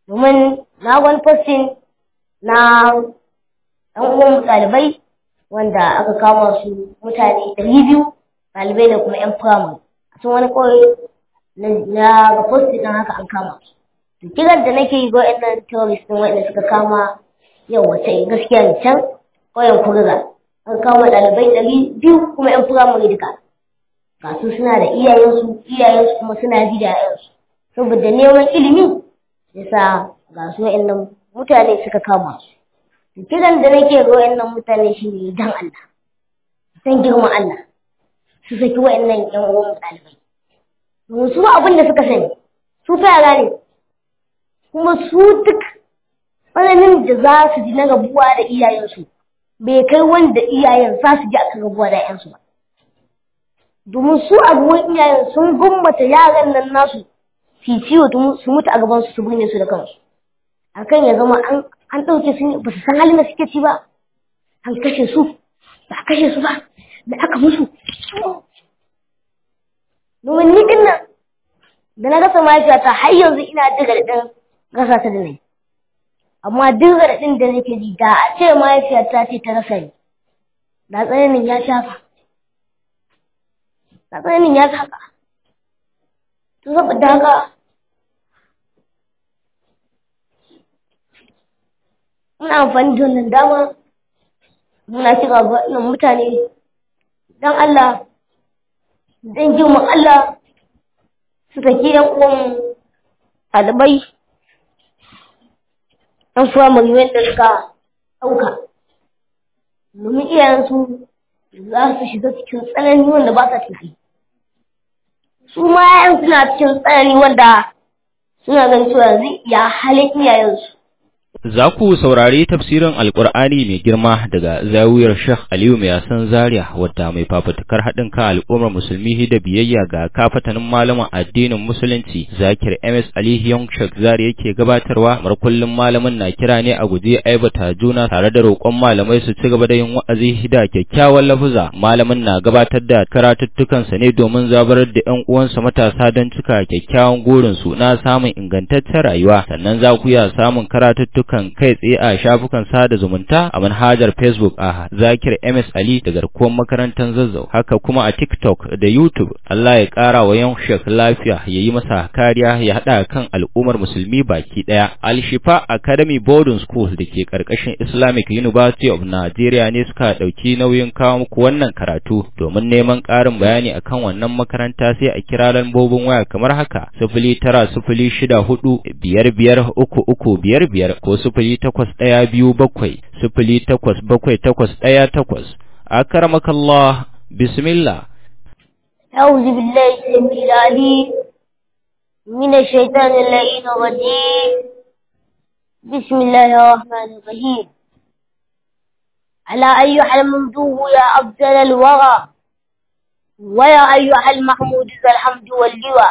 domin na wani posting na ɗan uwan ɗalibai wanda aka kama su mutane ɗari biyu ɗalibai da kuma 'yan firamare a cikin wani ƙauye na ga posting ɗin haka an kama su kiran da nake yi ga waɗannan terrorist ɗin waɗanda suka kama yau wace gaskiya ne can ƙauyen kuriga an kama ɗalibai ɗari biyu kuma 'yan firamare duka ga su suna da iyayensu iyayensu kuma suna ji da 'ya'yansu saboda neman ilimi yasa ga su waɗannan mutane suka kama su kiran da nake ga waɗannan mutane shine dan Allah dan girman Allah su saki waɗannan ƴan uwan ɗalibai domin su abin da suka sani su fa yara ne kuma su duk tsananin da za su ji na rabuwa da iyayensu bai kai wanda iyayen za su ji akan rabuwa da 'yansu ba domin su a gaban iyayen sun gumbata yaran nan nasu su ciwo su mutu a gaban su su binne su da kansu akan ya zama an an ɗauke su ba su san halin da suke ci ba an kashe su ba a kashe su ba da aka musu domin ni din nan da na gasa mahaifiyata har yanzu ina jin raɗaɗin gasa ta da nai amma duk raɗaɗin da nake ji da a ce mahaifiyata ce ta rasa ni da tsananin ya shafa da tsananin ya saka to saboda haka muna amfani da wannan dama muna kira ga wannan mutane don Allah don girman Allah su saki yan uwan ɗalibai ɗan firamare wanda suka ɗauka domin iyayensu za su shiga cikin tsanani wanda ba sa tafi su ma yayan suna cikin tsanani wanda suna ganin cewa yanzu ya halin iyayensu Za ku saurari tafsirin Alƙur'ani mai girma daga zawiyar Sheikh Aliyu mai yasan Zaria wadda mai fafutukar haɗin kan al'ummar musulmi da biyayya ga kafatanin malaman addinin musulunci Zakir MS Ali Young Sheikh Zaria yake gabatarwa mar kullum malamin na kira ne a guje aibata juna tare da roƙon malamai su ci gaba da yin wa'azi da kyakkyawan lafuza malamin na gabatar da karatuttukansa ne domin zabarar da ƴan uwansa matasa don cika kyakkyawan gurinsu na samun ingantaccen rayuwa sannan za ku iya samun karatuttukan kan kai tsaye a shafukan sada zumunta a manhajar Facebook a Zakir MS Ali da garkuwar makarantar Zazzau haka kuma a TikTok da YouTube Allah ya ƙara wa yan shek lafiya ya yi masa kariya ya haɗa kan al'ummar musulmi baki ɗaya Al Shifa Academy Boarding School da ke ƙarƙashin Islamic University of Nigeria ne suka ɗauki nauyin kawo muku wannan karatu domin neman ƙarin bayani akan wannan makaranta sai a kira lambobin waya kamar haka sifili tara sifili shida hudu biyar biyar uku uku biyar biyar ko sifili takwas ɗaya biyu bakwai sifili takwas bakwai takwas ɗaya takwas akramakallah bismillah أعوذ بالله السميع العليم من الشيطان اللعين الرجيم بسم الله الرحمن الرحيم على أيها الممدوح يا أفضل الورى ويا أيها المحمود ذا الحمد واللوى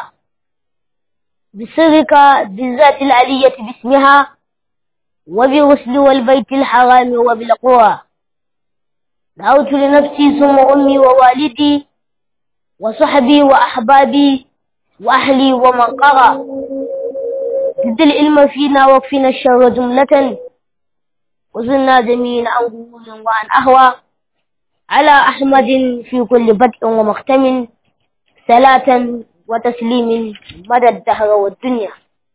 بسرك بالذات العلية باسمها وبغسل والبيت الحرام وبالقرى دعوت لنفسي ثم أمي ووالدي وصحبي وأحبابي وأهلي ومن قرى زد العلم فينا واكفنا الشر جملة وزلنا جميعا عن غرور وعن أهوى على أحمد في كل بدء ومختم صلاة وتسليم مدى الدهر والدنيا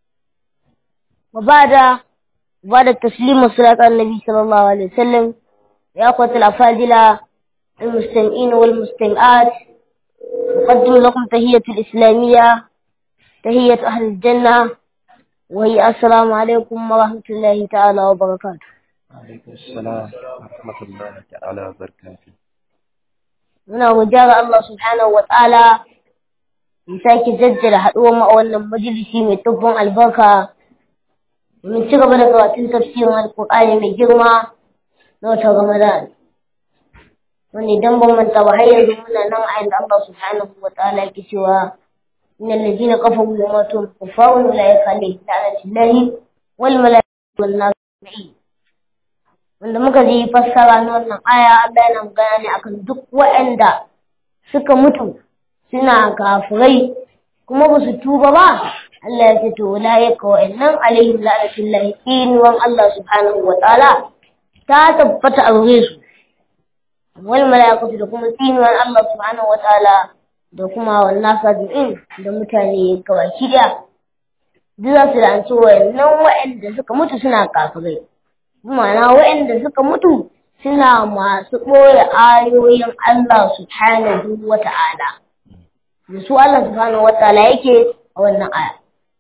وبعد بعد التسليم والصلاة على النبي صلى الله عليه وسلم يا أخوة الأفاضلة المستمعين والمستمعات أقدم لكم تهية الإسلامية تهية أهل الجنة وهي السلام عليكم ورحمة الله تعالى وبركاته عليكم السلام ورحمة الله تعالى وبركاته muna godiya Allah subhanahu wa ta'ala ya sake jaddada haɗuwar mu a wannan majalisi mai tubbin albarka domin ci gaba da karatun tafsirin alƙur'ani mai girma na watan Ramadan. Wani idan ban manta ba har yanzu muna nan a inda Allah subhanahu wa ta'ala yake cewa إن الذين كفروا وماتوا كفار أولئك عليهم لعنة الله والملائكة والناس أجمعين wanda muka ji fassara na wannan aya Allah yana magana ne akan duk waɗanda suka mutu suna kafirai kuma ba su tuba ba Allah ya ce to ulaika wa innan alaihim la'natullahi inuwan Allah subhanahu wa ta'ala ta tabbata a gare su wal malaikatu da kuma tsinuwan Allah subhanahu wa ta'ala da kuma wannan sajin da mutane gabaki daya duk za su la'anci wayannan wa'anda suka mutu suna kafirai ma'ana wa'anda suka mutu suna masu ɓoye ayoyin Allah subhanahu wa ta'ala da su Allah subhanahu wa ta'ala yake a wannan aya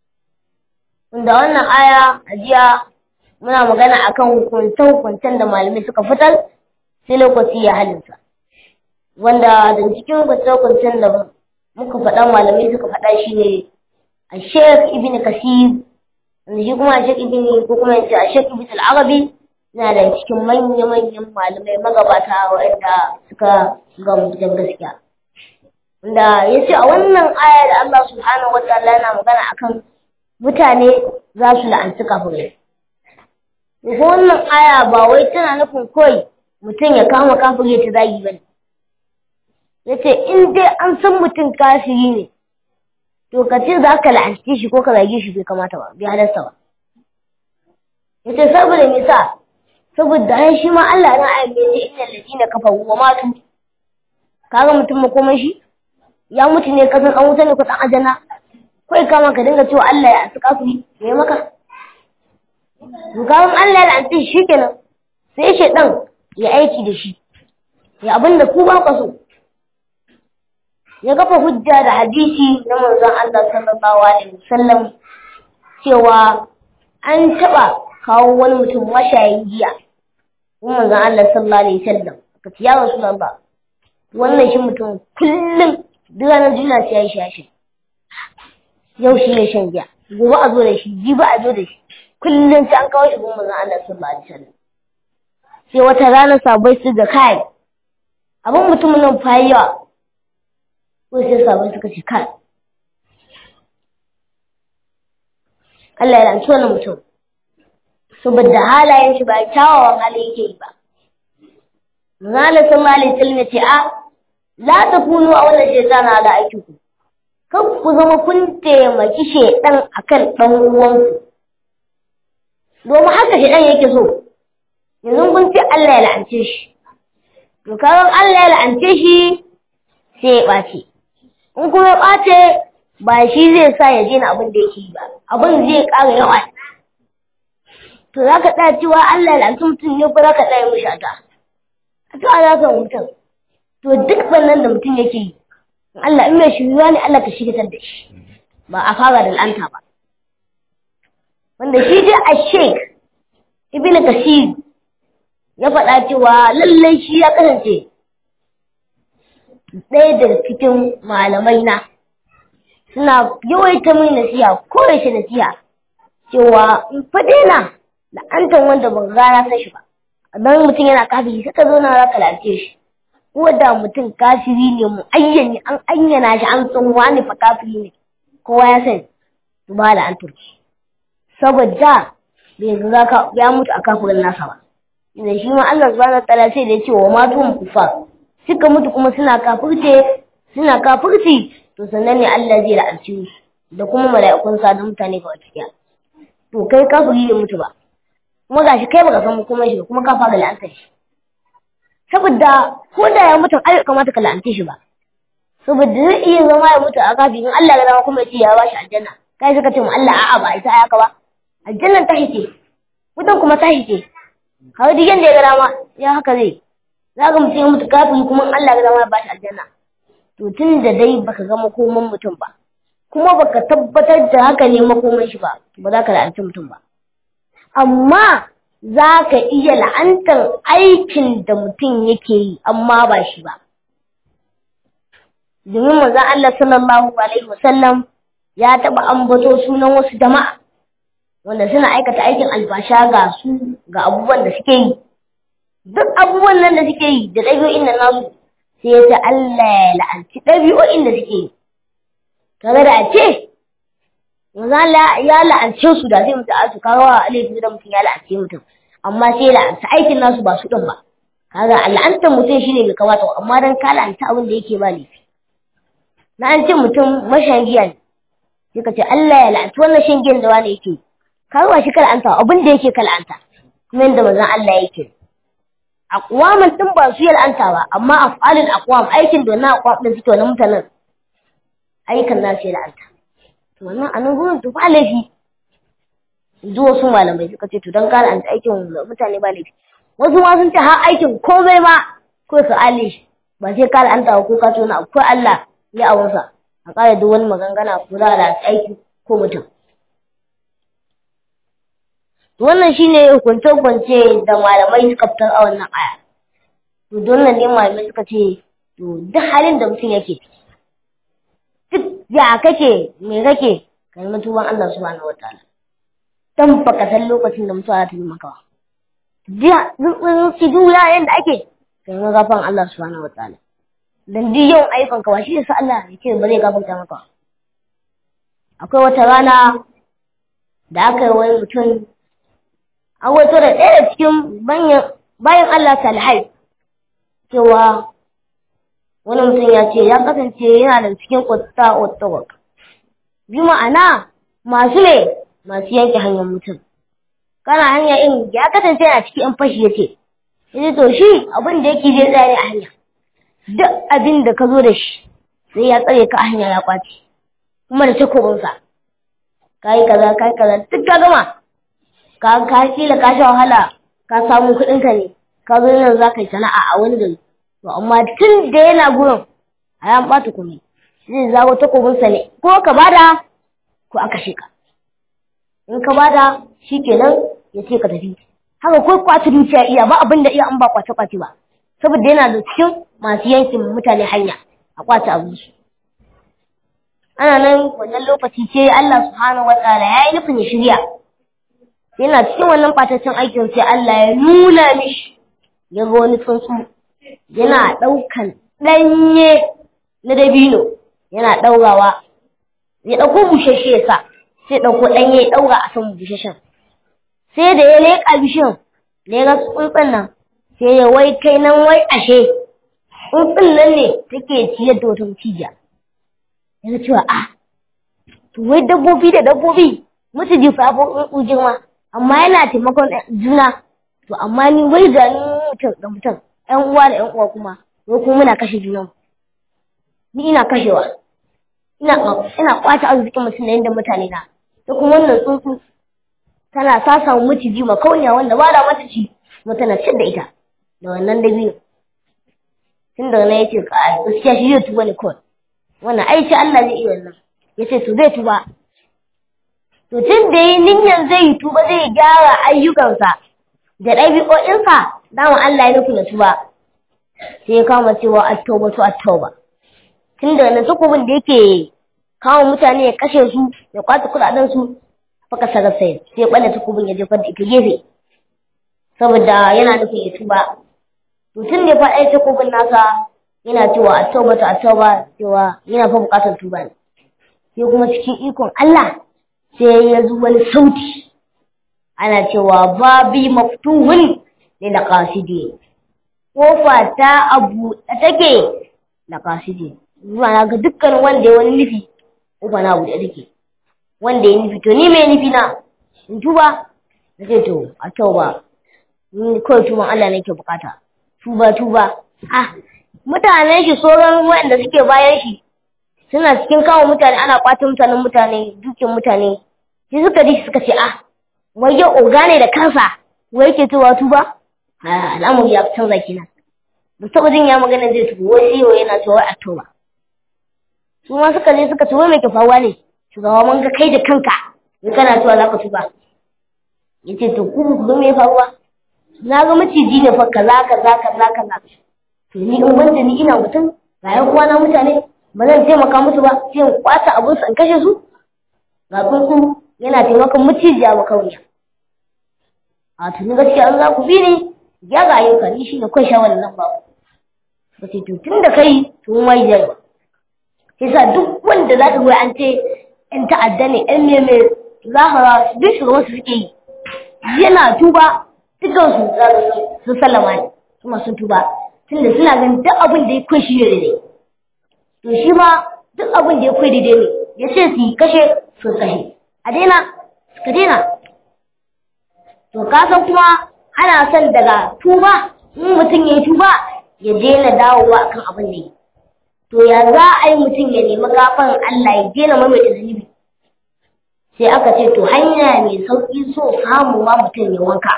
Wanda wannan aya a jiya muna magana akan hukunce-hukuncen da malamai suka fitar sai lokaci ya halinsa. Wanda da cikin hukunce-hukuncen da muka faɗa malamai suka faɗa shi ne a Sheikh Ibn Kasir, wanda shi kuma a Sheikh Ibn ko kuma yace a Sheikh Ibn Al-Arabi yana da cikin manya-manyan malamai magabata waɗanda suka gamu da gaskiya. Wanda ya ce a wannan aya da Allah subhanahu wa ta'ala yana magana akan mutane za su la'anci kafirai. Ko wannan aya ba wai tana nufin kawai mutum ya kama kafiri ta zagi ba ne. Ya ce in dai an san mutum kafiri ne, to ka ce za ka la'anci shi ko ka zage shi bai kamata ba, bai halarta ba. Ya ce saboda me sa, saboda ai shi ma Allah na aya mai ce inna ladina kafaru wa matu. Kaga mutum makomai shi? Ya mutu ne kasan an wuta ne kusan ajana. kawai kama ka dinga cewa Allah ya asu kafiri ya maka Dukawan Allah ya la'anci shi kenan sai shaidan ya aiki da shi ya abin da ku ba ka so ya kafa hujja da hadisi na manzon Allah sallallahu alaihi wasallam cewa an taba kawo wani mutum mashayin giya kuma manzon Allah sallallahu alaihi wasallam ka ce ya rasulullah wannan shi mutum kullum duk ranar juna sai ya yi shashi yau shi ne shan giya gobe a zo da shi jibi a zo da shi kullum sai an kawo shi goma zan Allah sallallahu alaihi wasallam sai wata rana sabai su da kai abin mutumin nan fa yawa ko sai sabai suka ce kai Allah ya lanci wannan mutum saboda halayen shi ba kyawawan hali yake yi ba Zala sallallahu alaihi wasallam ya ce a la takunu a wannan shaytana da aikinku kan ku zama kun taimaki shaidan akan ɗan uwanku domin haka shaidan yake so yanzu kun ce Allah ya la'ance shi to kaga Allah ya la'ance shi sai ya ɓace in kuma ya ɓace ba shi zai sa ya daina abin da yake yi ba abin zai ƙara yawa to za ka tsaya cewa Allah ya la'ance mutum ne ko za ka tsaya mishi ata a ta alaƙar mutum to duk wannan da mutum yake yi Allah in mai shiruwa ne Allah ka shigitar da shi ba a fara da lanta ba wanda shi dai a sheik ibn kasir ya faɗa cewa lallai shi ya kasance ɗaya daga cikin malamai na suna yawaita mai nasiha ko yaushe nasiha cewa in fa daina la'antar wanda ban gana san shi ba don mutum yana kafiri sai ka zo na za ka lalace shi ko da mutum kafiri ne mu ayyani an ayyana shi an san wani fa kafiri ne kowa ya sani to ba da an turki saboda bai ga ka ya mutu a kafirin nasa ba da shi ma Allah subhanahu wataala sai da ya ce wa matu kufar suka mutu kuma suna kafirce suna kafirci to sannan ne Allah zai la'anci su da kuma mala'ikun sa da mutane ga wata to kai kafiri bai mutu ba kuma gashi kai baka san kuma shi kuma ka fara la'antar shi saboda ko da ya mutu ai kamata ka la'ance shi ba saboda zai iya zama ya mutu a kafin Allah ya dama kuma ya ce ya bashi aljanna kai suka ce mu Allah a'a ba ita haka ba aljannan ta hice wutan kuma ta hice kawai duk yanda ya ga dama ya haka zai za ka mutum ya mutu kafin kuma Allah ya dama ya bashi aljanna to tun da dai baka ga makoman mutum ba kuma baka tabbatar da haka ne makoman shi ba ba za ka la'anci mutum ba amma za ka iya la'antar aikin da mutum yake yi amma ba shi ba. Domin manzon Allah sallallahu Alaihi wasallam ya taɓa ambato sunan wasu jama'a wanda suna aikata aikin albasha ga su ga abubuwan da suke yi. Duk abubuwan nan da suke yi da ɗabi'o'in da nasu sai ya ce Allah ya la'anci ɗabi'o'in da suke yi. Kaga da a ce Manzo ya la'ance su da sai mutu a su kawo alaihi da mutum ya la'ance mutum amma sai la'anta aikin nasu ba su din ba kaga la'antar mutum shine bai kamata amma dan ka la'anta abin da yake ba laifi na an ce mutum mashagiya ne sai ka ce Allah ya la'anci wannan shingen da wani yake kawo shi kal'anta abin da yake kal'anta kuma yadda manzon Allah yake aqwaman din ba su yal'anta ba amma af'alul aqwam aikin da na aqwam din suke wannan mutanen aikan nasu yal'anta to wannan anan gurin to ba laifi duk wasu malamai suka ce to dan kare an aikin mutane ba laifi wasu ma sun ce har aikin komai ma ko ka ale shi ba sai kare an tawo ko ka tona akwai Allah ya awunsa a kare duk wani magangana ko za a aiki ko mutum wannan shine hukunce-hukunce da malamai suka fitar a wannan aya to don nan ne malamai suka ce to duk halin da mutum yake duk ya kake me kake kai mutuwan Allah subhanahu wataala dan baka san lokacin da mutuwa za ta yi maka jiya ki duniya yanda ake kai magafan Allah subhanahu wataala dan duk yawan ayyukan ka ba shi yasa Allah yake ba zai gafarta maka akwai wata rana da aka yi wani mutum an wato da ɗaya da cikin bayan Allah salihai cewa wani mutum ya ce ya kasance yana da cikin kwata ottawak bi ma'ana masu ne masu yanke hanyar mutum kana hanya in ya kasance yana cikin yan fashi ya ce yace to shi abin da yake zai tsare a hanya duk abin da ka zo da shi sai ya tsare ka a hanya ya kwace kuma da takobinsa ka yi kaza ka yi kaza duk ka gama ka ka kila ka sha wahala ka samu kuɗin ka ne ka zo nan za ka yi sana'a a wani gari to amma tun da yana gurin a yan ɓata kuma zai zago takobinsa ne ko ka bada ko aka ka in ka bada shi kenan ya ce ka tafi haka ko kwace dukiya iya ba abin da iya an ba kwace kwace ba saboda yana da cikin masu yankin mutane hanya a kwace abin su ana nan wannan lokaci ce Allah subhanahu wataala ya yi nufin ya shirya yana cikin wannan ɓataccen aikin sai Allah ya nuna mishi ya ga wani tsuntsu yana ɗaukan ɗanye na dabino yana ɗaurawa ya ɗauko bushashe ya sa sai ɗauko ɗanye ya ɗaura a kan bushashen sai da ya leƙa bishiyan da ya ga tsuntsun nan sai ya wai kai nan wai ashe tsuntsun nan ne take ciyar da wata mutijiya ya ga cewa a to wai dabbobi da dabbobi mutu fa ya fi girma amma yana taimakon juna to amma ni wai ga ni mutum da mutum ƴan uwa da ƴan uwa kuma wai kuma muna kashe junan ni ina kashewa ina ina kwace arzikin mutum da yadda mutane na da kuma wannan tsuntsu tana sa samu maciji makauniya wanda ba da mata ci kuma tana cin da ita da wannan dabino tun da na yace ka gaskiya shi zai tuba ne kawai wannan aiki Allah zai iya wannan yace to zai tuba to tun da yi niyyar zai yi tuba zai gyara ayyukansa da ɗabi'o'insa dama Allah ya nufi da tuba sai ya kama cewa at-tauba to at-tauba tun da na takobin da yake kawo mutane ya kashe su ya kwace kuɗaɗen su faka sarar sai sai ya ɓalle takobin ya jefar da ita gefe saboda yana nufin ya tuba to tun da ya faɗa takobin nasa yana cewa at-tauba to at-tauba cewa yana fa buƙatar tuba ne sai kuma cikin ikon Allah sai ya zo wani sauti ana cewa babi maftuhun ne da kasidi kofa ta abu da take da kasidi zuwa na ga dukkan wanda ya wani nufi kofa na abu da take wanda ya nufi to ni mai nufi na in tuba na ce to a tauba ni kawai tuban Allah nake bukata tuba tuba ah mutanen shi sauran wanda suke bayan shi suna cikin kawo mutane ana kwata mutanen mutane dukin mutane sai suka ji suka ce ah wai ya oga ne da kansa wai yake cewa tuba al'amuri ya canza kenan ba taɓa jin ya magana zai tuba wai sai yana cewa a tuba su ma suka je suka ce wai mai ke faruwa ne shugaba mun ga kai da kanka in kana cewa za ka tuba ya ce to ku ku me faruwa na ga maciji ne fa kaza kaza kaza kaza to ni in wanda ni ina mutum ga yan uwana mutane ba zan taimaka musu ba sai in kwata abun su in kashe su ga tsuntsu yana taimakon macijiya ba kawai a tuni gaskiya an za ku bi ne ya ga ayyuka ni shi ne kai sha wannan ba ba ce to tun da kai tun wai zai sai sa duk wanda za ka an ce in ta'adda ne ɗan ne mai za ka ra duk shugaban su suke yi yana tuba dukkan su za su sallama ne kuma sun tuba tunda suna ganin duk abin da ya kai shi ne daidai to shi ma duk abin da ya kai daidai ne ya ce su yi kashe su kashe a daina suka daina to kasan kuma ana son daga tuba in mutum ya yi tuba ya daina dawowa akan abin da yi to ya za a yi mutum ya nemi gafan Allah ya daina maimaita zunubi sai aka ce to hanya mai sauƙi so samu ma mutum ya wanka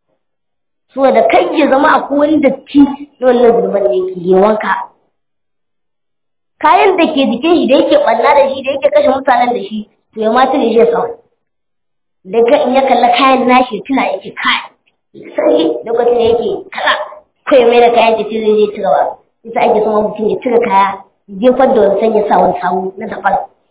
so da kai ya zama a wani datti na wannan zunuban da yake ya wanka kayan da ke jikin shi da yake ɓanna da shi da yake kashe mutanen da shi to ya mata ne shi kawai daga in ya kalla kayan nashi tuna yake kai sai lokacin da yake kala kai mai da kayan tafi zai je ci gaba ita ake sama mutum ya cire kaya jefar da wancan ya sa wani sawu na daban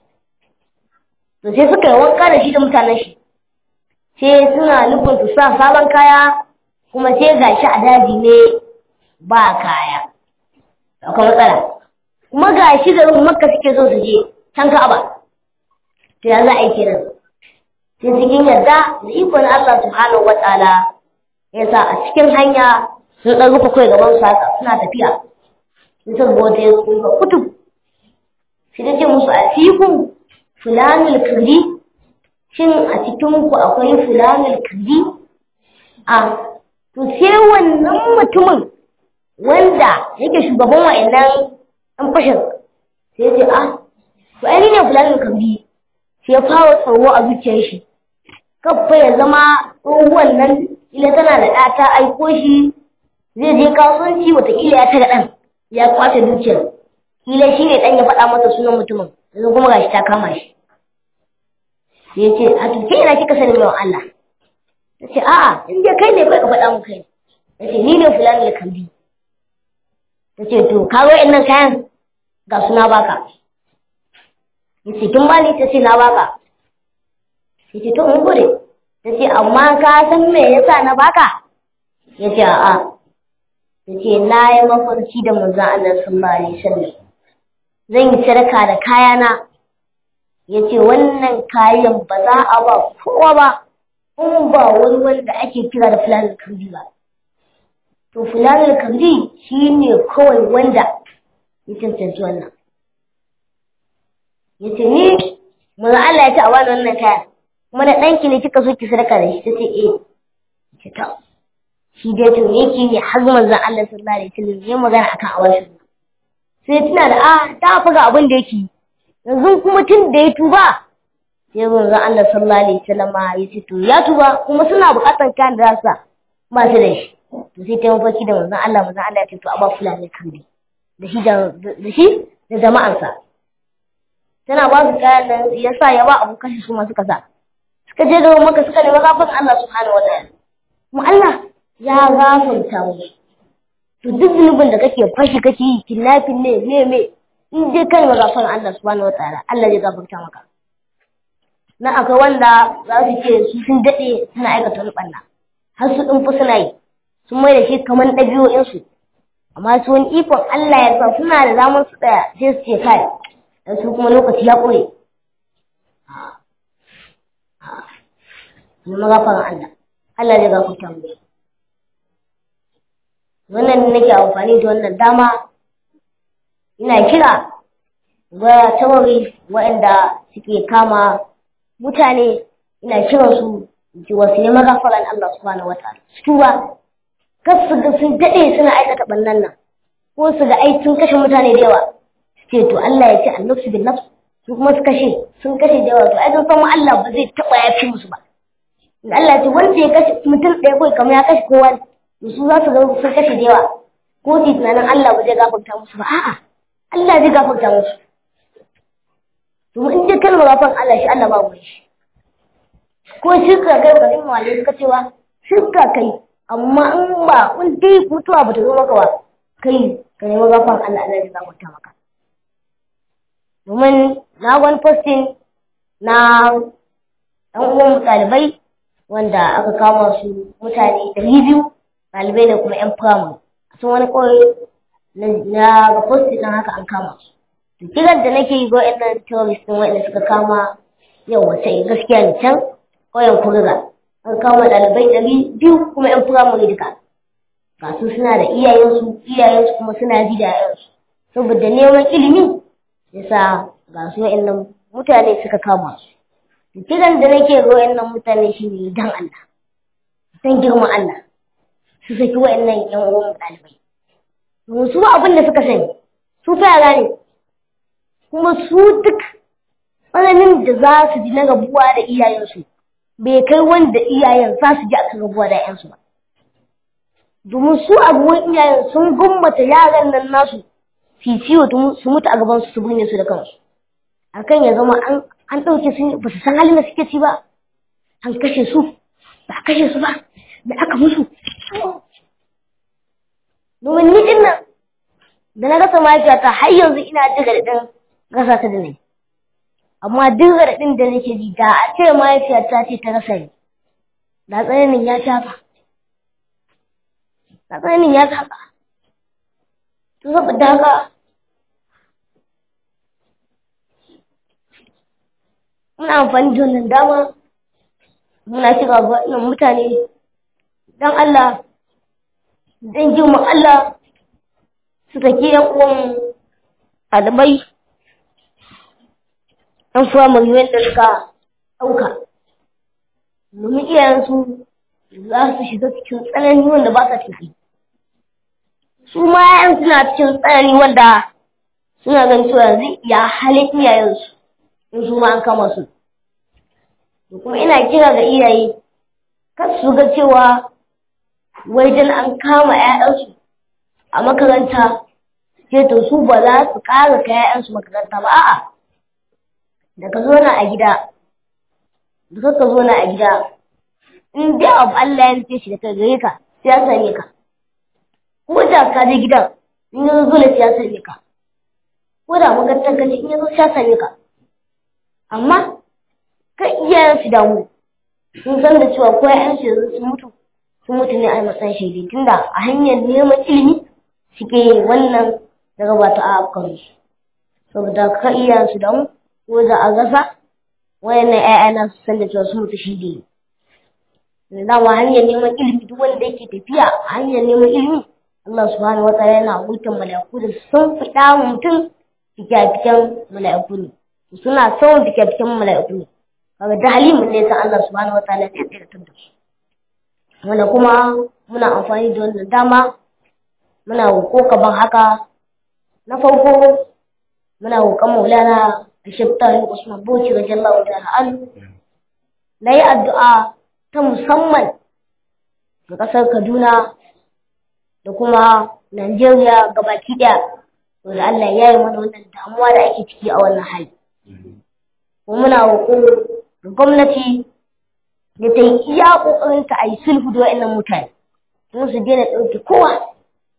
to sai suka yi wanka da shi da mutanen shi sai suna nufin su sa sabon kaya kuma sai ga shi a daji ne ba kaya akwai matsala kuma ga shi da makka suke so su je can ka'aba to ya za a yi kenan sai cikin yarda da ikon Allah subhanahu wa ta'ala ya sa a cikin hanya sun ɗan rufe kai gaban su haka suna tafiya sun san bota ya tsufa kutub sai ta ce musu a fikun fulanul kirdi shin a cikin ku akwai fulanul kirdi a to sai wannan mutumin wanda yake shugaban wa'annan ɗan fashin sai ce a to ai ne fulanul kirdi sai ya fara tsoro a zuciyar shi kafa ya zama tsohuwan nan ila tana da ɗa ta aiko shi zai je kasuwanci wataƙila ya taga ɗan ya kwace dukiyar kila shi ne ɗan ya faɗa masa sunan mutumin yanzu kuma gashi ta kama shi sai ya ce a to ke ina kika sani mai Allah ta ce a'a in dai kai ne kai ka faɗa mu kai ta ce ni ne fulani da kambi ta ce to ka ga nan kayan ga suna baka ya ce kin bani ta ce na baka ya ce to mun gode ta ce amma ka san me yasa na baka ya ce a'a ta ce na yi mafarki da manzon Allah sallallahu alaihi wasallam zan yi sadaka da kayana ya ce wannan kayan ba za a ba kowa ba in ba wani wanda ake kira da fulanin kandi ba to fulanin kandi shi ne kawai wanda ya cancanci wannan ya ce ni manzon Allah ya ce a bani wannan kayan kuma da ɗanki ne kika so ki sadaka da shi ta ce eh ce ta shi dai to yake ne har manzon Allah sallallahu alaihi wasallam ya magana akan awashin sai tuna da a ta faga abin da yake yanzu kuma tun da ya tuba sai manzon Allah sallallahu alaihi wasallam ya ce to ya tuba kuma suna buƙatar kayan da za su ba su da shi to sai ta mafarki da manzon Allah manzon Allah ya ce to a ba fulani kan bi da shi da shi da jama'ansa tana ba su kayan nan ya sa ya ba abu kashi su ma suka sa suka je da maka suka nemi gafar Allah subhanahu wa ta'ala kuma Allah ya gafarta musu to duk zunubin da kake fashi kake yi kidnapping ne me me in dai kan gafar Allah subhanahu wa ta'ala Allah zai gafarta maka na akwai wanda za su ce su sun daɗe suna aikata wani ɓanna har su ɗin suna yi sun mai da shi kamar ɗabi'o'insu amma su wani ikon Allah ya sa suna da damar su tsaya sai su ce kai dan su kuma lokaci ya ƙure ne magafaran Allah Allah zai gafarta mu wannan nake amfani da wannan dama ina kira ga tawari waɗanda suke kama mutane ina kiran su ji wasu ne magafaran Allah subhanahu wataala su tuba kar su ga sun daɗe suna aikata ɓannan nan ko su ga ai sun kashe mutane da yawa su ce to Allah ya ce annabsu bin nafs su kuma su kashe sun kashe da yawa to ai sun san Allah ba zai taɓa yafi musu ba Allah ce wanda ya kashe mutum ɗaya kawai kamar ya kashe kowa to su za su ga sun kashe da yawa ko su tunanin Allah ba zai gafarta musu ba a'a Allah zai gafarta musu to in dai kalma gafan Allah shi Allah ba mu shi ko shirka kai ka dinga wale suka cewa shirka kai amma in ba in dai mutuwa ba ta zo maka ba kai ka nemi gafan Allah Allah zai gafarta maka domin na wani posting na ɗan uwan ɗalibai wanda aka kama su mutane ɗari biyu ɗalibai da kuma 'yan firamare sun wani kawai na ga posti ɗin haka an kama su to kiran da nake yi ga waɗannan terrorist ɗin waɗanda suka kama yau wata gaskiya ne can ƙauyen kuriga an kama ɗalibai ɗari biyu kuma 'yan firamare duka ga su suna da iyayensu iyayensu kuma suna ji da yayansu saboda neman ilimi yasa ga su waɗannan mutane suka kama su kiran da nake ga wayannan mutane shine dan Allah dan girman Allah su saki wayannan yan uwan ɗalibai domin su abin da suka sani su fa yara ne kuma su duk tsananin da za su ji na rabuwa da iyayensu bai kai wanda iyayen za su ji akan rabuwa da ƴansu ba domin su abubuwan iyayen sun gummata yaran nan nasu su ciwo su mutu a gaban su su binne su da kansu akan ya zama an an ɗauke su ba su san halin da suke ci ba an kashe su ba a kashe su ba da aka musu domin ni din nan da na rasa mahaifiyata har yanzu ina jin raɗaɗin rasa ta da nai amma duk raɗaɗin da nake ji da a ce mahaifiyata ce ta rasa ni da tsananin ya shafa da tsananin ya shafa to saboda haka muna amfani da wannan dama muna kira ga wannan mutane dan Allah dan girman Allah su saki yan uwan ɗalibai ɗan firamare wanda suka ɗauka domin iyayensu za su shiga cikin tsanani wanda ba sa tunani su ma yayan suna cikin tsanani wanda suna ganin cewa yanzu ya halin iyayensu in su ma an kama su da kuma ina kira ga iyaye kar su ga cewa wai dan an kama 'ya'yansu a makaranta sai to su ba za su ƙara ka 'ya'yansu makaranta ba a'a da ka zo na a gida da ka zo na a gida in dai abu Allah ya nufe shi da kai gare ka sai ya same ka ko da ka je gidan in ya zo sai ya same ka ko da makarantar ka ce in ya zo sai ya same ka amma kan iyayen su damu sun san da cewa ko ƴaƴan su sun mutu sun mutu ne a matsayin shaidi tunda a hanyar neman ilimi suke wannan daga ba ta afkan su saboda ka iyayen su damu ko da a gasa wayannan ƴaƴa na su san da cewa sun mutu shaidi ne dama hanyar neman ilimi duk wanda yake tafiya a hanyar neman ilimi Allah subhanahu wa ta'ala yana hukunta mala'iku da sun fida mutum fikafikan mala'iku ne suna son fikafikan mala'iku ne kaga da halimin ne san Allah subhanahu wataala zai tsiratar da su wanda kuma muna amfani da wannan dama muna ko kaban haka na farko muna roƙon maulana Ashibtahi Usman Bauchi radiyallahu ta'ala anhu na yi addu'a ta musamman ga ƙasar Kaduna da kuma Najeriya gabaki ɗaya wanda Allah ya yi mana wannan damuwa da ake ciki a wannan hali. Kuma muna roƙo da gwamnati da ta yi iya ƙoƙarinta a yi sulhu da wa'annan mutane kuma su daina ɗauke kowa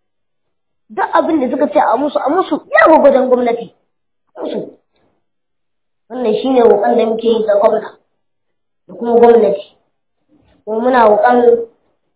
duk abin da suka ce a musu a musu ya gwagwajen gwamnati musu wannan shi ne roƙon da muke yi ga gwamna da kuma gwamnati kuma muna roƙon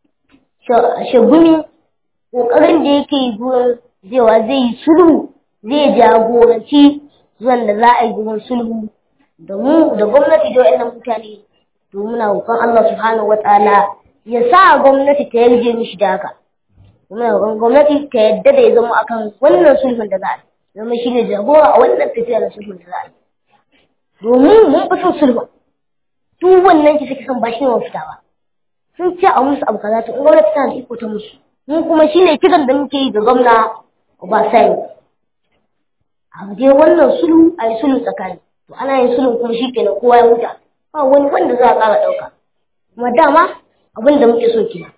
shagumi ƙoƙarin da yake yi gurin zewa zai yi sulhu zai jagoranci zuwan da za a yi gurin sulhu da mu da gwamnati da wa'annan mutane to muna roƙon Allah subhanahu wataala ya sa gwamnati ta yarje mishi da haka muna roƙon gwamnati ta yadda da ya zama akan wannan sulhun da za a yi zama shi ne jagora a wannan tafiya da sulhun da za a yi domin mun fi son sulhun duk wannan kisa kisan ba shi ne mafita ba sun ce a musu abu kaza to in gwamnati tana da iko ta musu mu kuma shi ne kiran da muke yi ga gwamna Obasanjo a je wannan sulhu a yi sulhu tsakani to ana yin sulhu kuma shi kenan kowa ya huta ba wani wanda za a ƙara ɗauka kuma dama abin da muke so kenan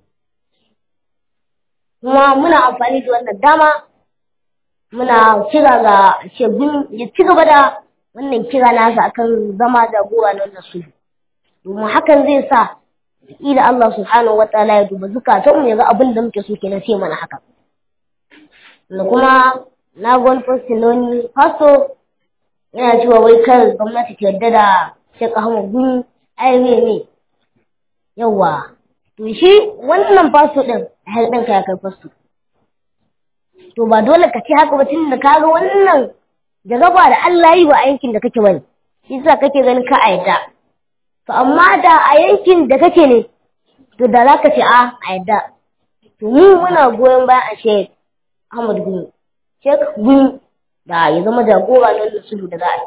kuma muna amfani da wannan dama muna kira ga shegun ya ci gaba da wannan kira nasa akan zama da gora na wannan sulhu domin hakan zai sa ila Allah subhanahu wataala ya duba zukatanmu ya ga abin da muke so kenan sai mana haka da kuma na gwan postinoni fasto yana cewa wai kar gwamnati ta yarda da Sheikh Ahmad Gumi ai me ne yawa to shi wannan fasto din har ɗin ka ya kai fasto to ba dole ka ce haka ba tun da kaga wannan jaraba da Allah yi wa a yankin da kake bane shi yasa kake ganin ka a yadda to amma da a yankin da kake ne to da zaka ce a a yadda to mu muna goyon bayan a Sheikh Ahmad Gumi Sheikh Gumi da ya zama jagora na sulhu da za a yi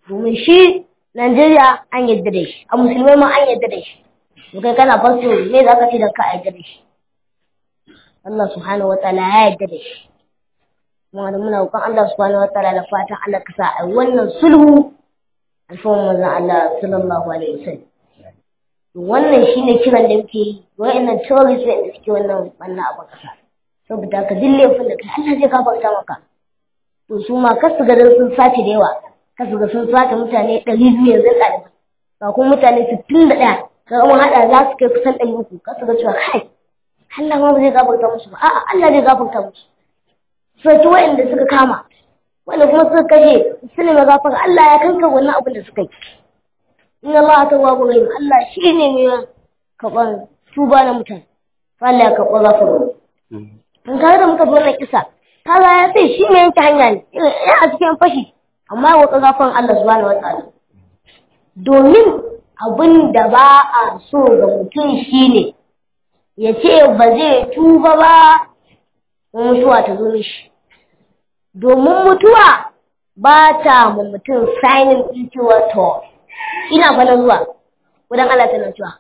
domin shi Najeriya an yadda da shi a musulmai ma an yadda da shi to kai kana fasto me za ka ce da ka yadda da shi Allah subhanahu wataala ya yadda da shi kuma da muna roƙon Allah subhanahu wataala da fatan Allah ka sa a wannan sulhu alfawar manzon Allah sallallahu alaihi wasallam wannan shine kiran da muke yi wa'annan terrorist da suke wannan wannan abu kasa saboda ka dille laifin da kai Allah zai gafarta maka to su ma kasu ga sun sace da yawa kasu ga sun sace mutane ɗari biyu yanzu ɗalibai ga kuma mutane sittin da ɗaya ga mun haɗa za su kai kusan ɗari uku kasu ga cewa kai Allah ma ba zai gafarta musu ba a'a Allah zai gafarta musu sai ki wa'anda suka kama wanda kuma suka kashe su ne magafar Allah ya kanka wannan abin da suka yi in Allah ta wabu rahim Allah shi ne mai kaɓar tuba na mutane Allah ya kaɓa gafara in kare da muka zo na kisa kaga ya ce shi mai yanke hanya ne ya a cikin fashi amma ya wata gafan Allah subhanahu wataala domin abin da ba a so ga mutum shine ya ce ba zai tuba ba mutuwa ta zo mishi domin mutuwa ba ta ma mutum sainin ɗin cewa to ina fa zuwa wadan Allah tana cewa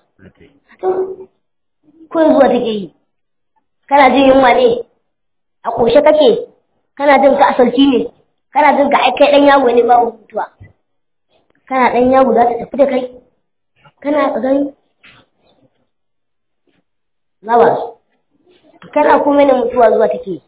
ko zuwa take yi kana jin yunwa ne a koshe kake kana jin ka asalci ne kana jin ka kai dan yago ne babu mutuwa kana dan yago za ta tafi da kai kana ka gani lawa kana kuma ne mutuwa zuwa take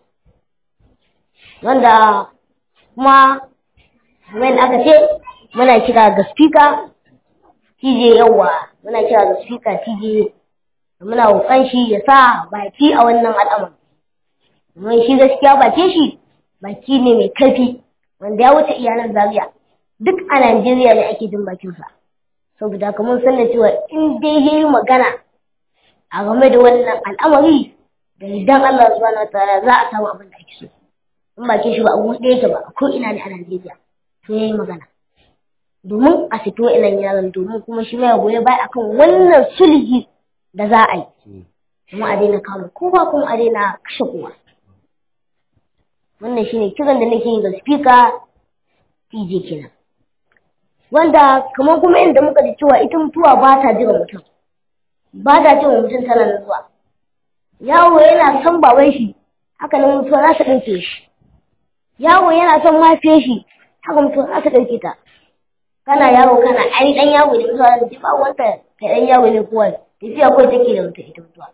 wanda kuma when aka ce muna kira ga speaker TJ yawa muna kira ga speaker TJ muna roƙon shi ya sa baki a wannan al'amari domin shi gaskiya bakin shi baki ne mai karfi wanda ya wuce iyalan zaria duk a Najeriya ne ake jin bakinsa saboda haka mun san da cewa in dai ya yi magana a game da wannan al'amari da idan Allah subhanahu wataala za a samu abin da ake so in bakin shi ba a buɗe yake ba ko ina ne a Najeriya to ya yi magana domin a fito ilan yaran domin kuma shi mai goye baya akan wannan sulhi da za a yi kuma a daina kama kowa kuma a daina kashe kowa wannan shine kiran da nake yi ga speaker TJ kenan wanda kamar kuma inda muka ji cewa ita mutuwa ba ta jira mutum ba ta cewa mutum tana nan zuwa yawo yana son baban shi haka nan mutuwa za ta ɗauke shi yawo yana son mahaifiyar shi haka mutuwa za ta ɗauke ta kana yawo kana ai dan yawo ne mutuwa da ba wanda kai dan yawo ne kowa tafiya ko take da mutum ita mutuwa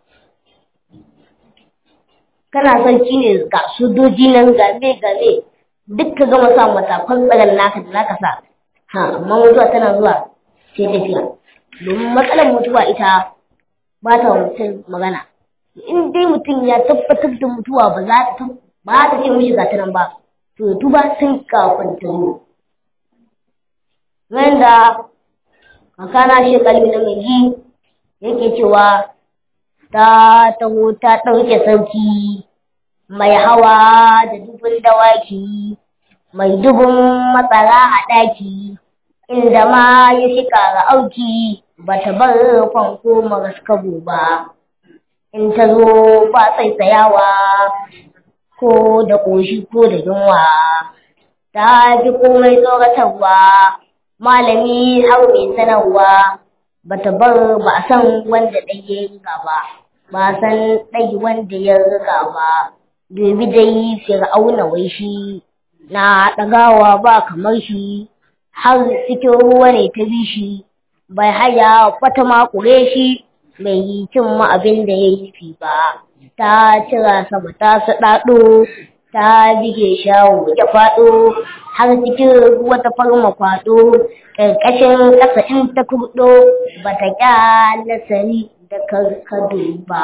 kana sarki ne ga sojoji nan ga me ga me duk ka gama sa matakan tsaron naka da zaka sa ha amma mutuwa tana zuwa sai tafiya domin matsalar mutuwa ita ba ta mutum magana in dai mutum ya tabbatar da mutuwa ba za ta ba ta ce mishi ga ta nan ba to tuba sun kafin ta zo wanda kakana shi kalmi na mai yake cewa ta taho ta ɗauke sarki mai hawa da dubun dawaki mai dubun matsara a ɗaki inda ma ya shika ga auki ba ta bar fanko maraskabo ba in ta zo ba tsaitsayawa ko da ƙoshi ko da yunwa ta fi komai tsoratarwa malami har mai sanarwa bata bar ba a san wanda ɗaya ya riga ba ba a san ɗai wanda ya riga ba dubi dai fir'auna wai shi na ɗagawa ba kamar shi har cikin ruwa ne ta bi shi bai haya wata makure shi bai yi cin ma abin da ya yi ba ta cira sama ta saɗaɗo ta bige shawo ya faɗo har cikin ruwa ta farma kwaɗo ƙarƙashin ƙasa in ta kurɗo ba ta ƙyala sani da karkado ba.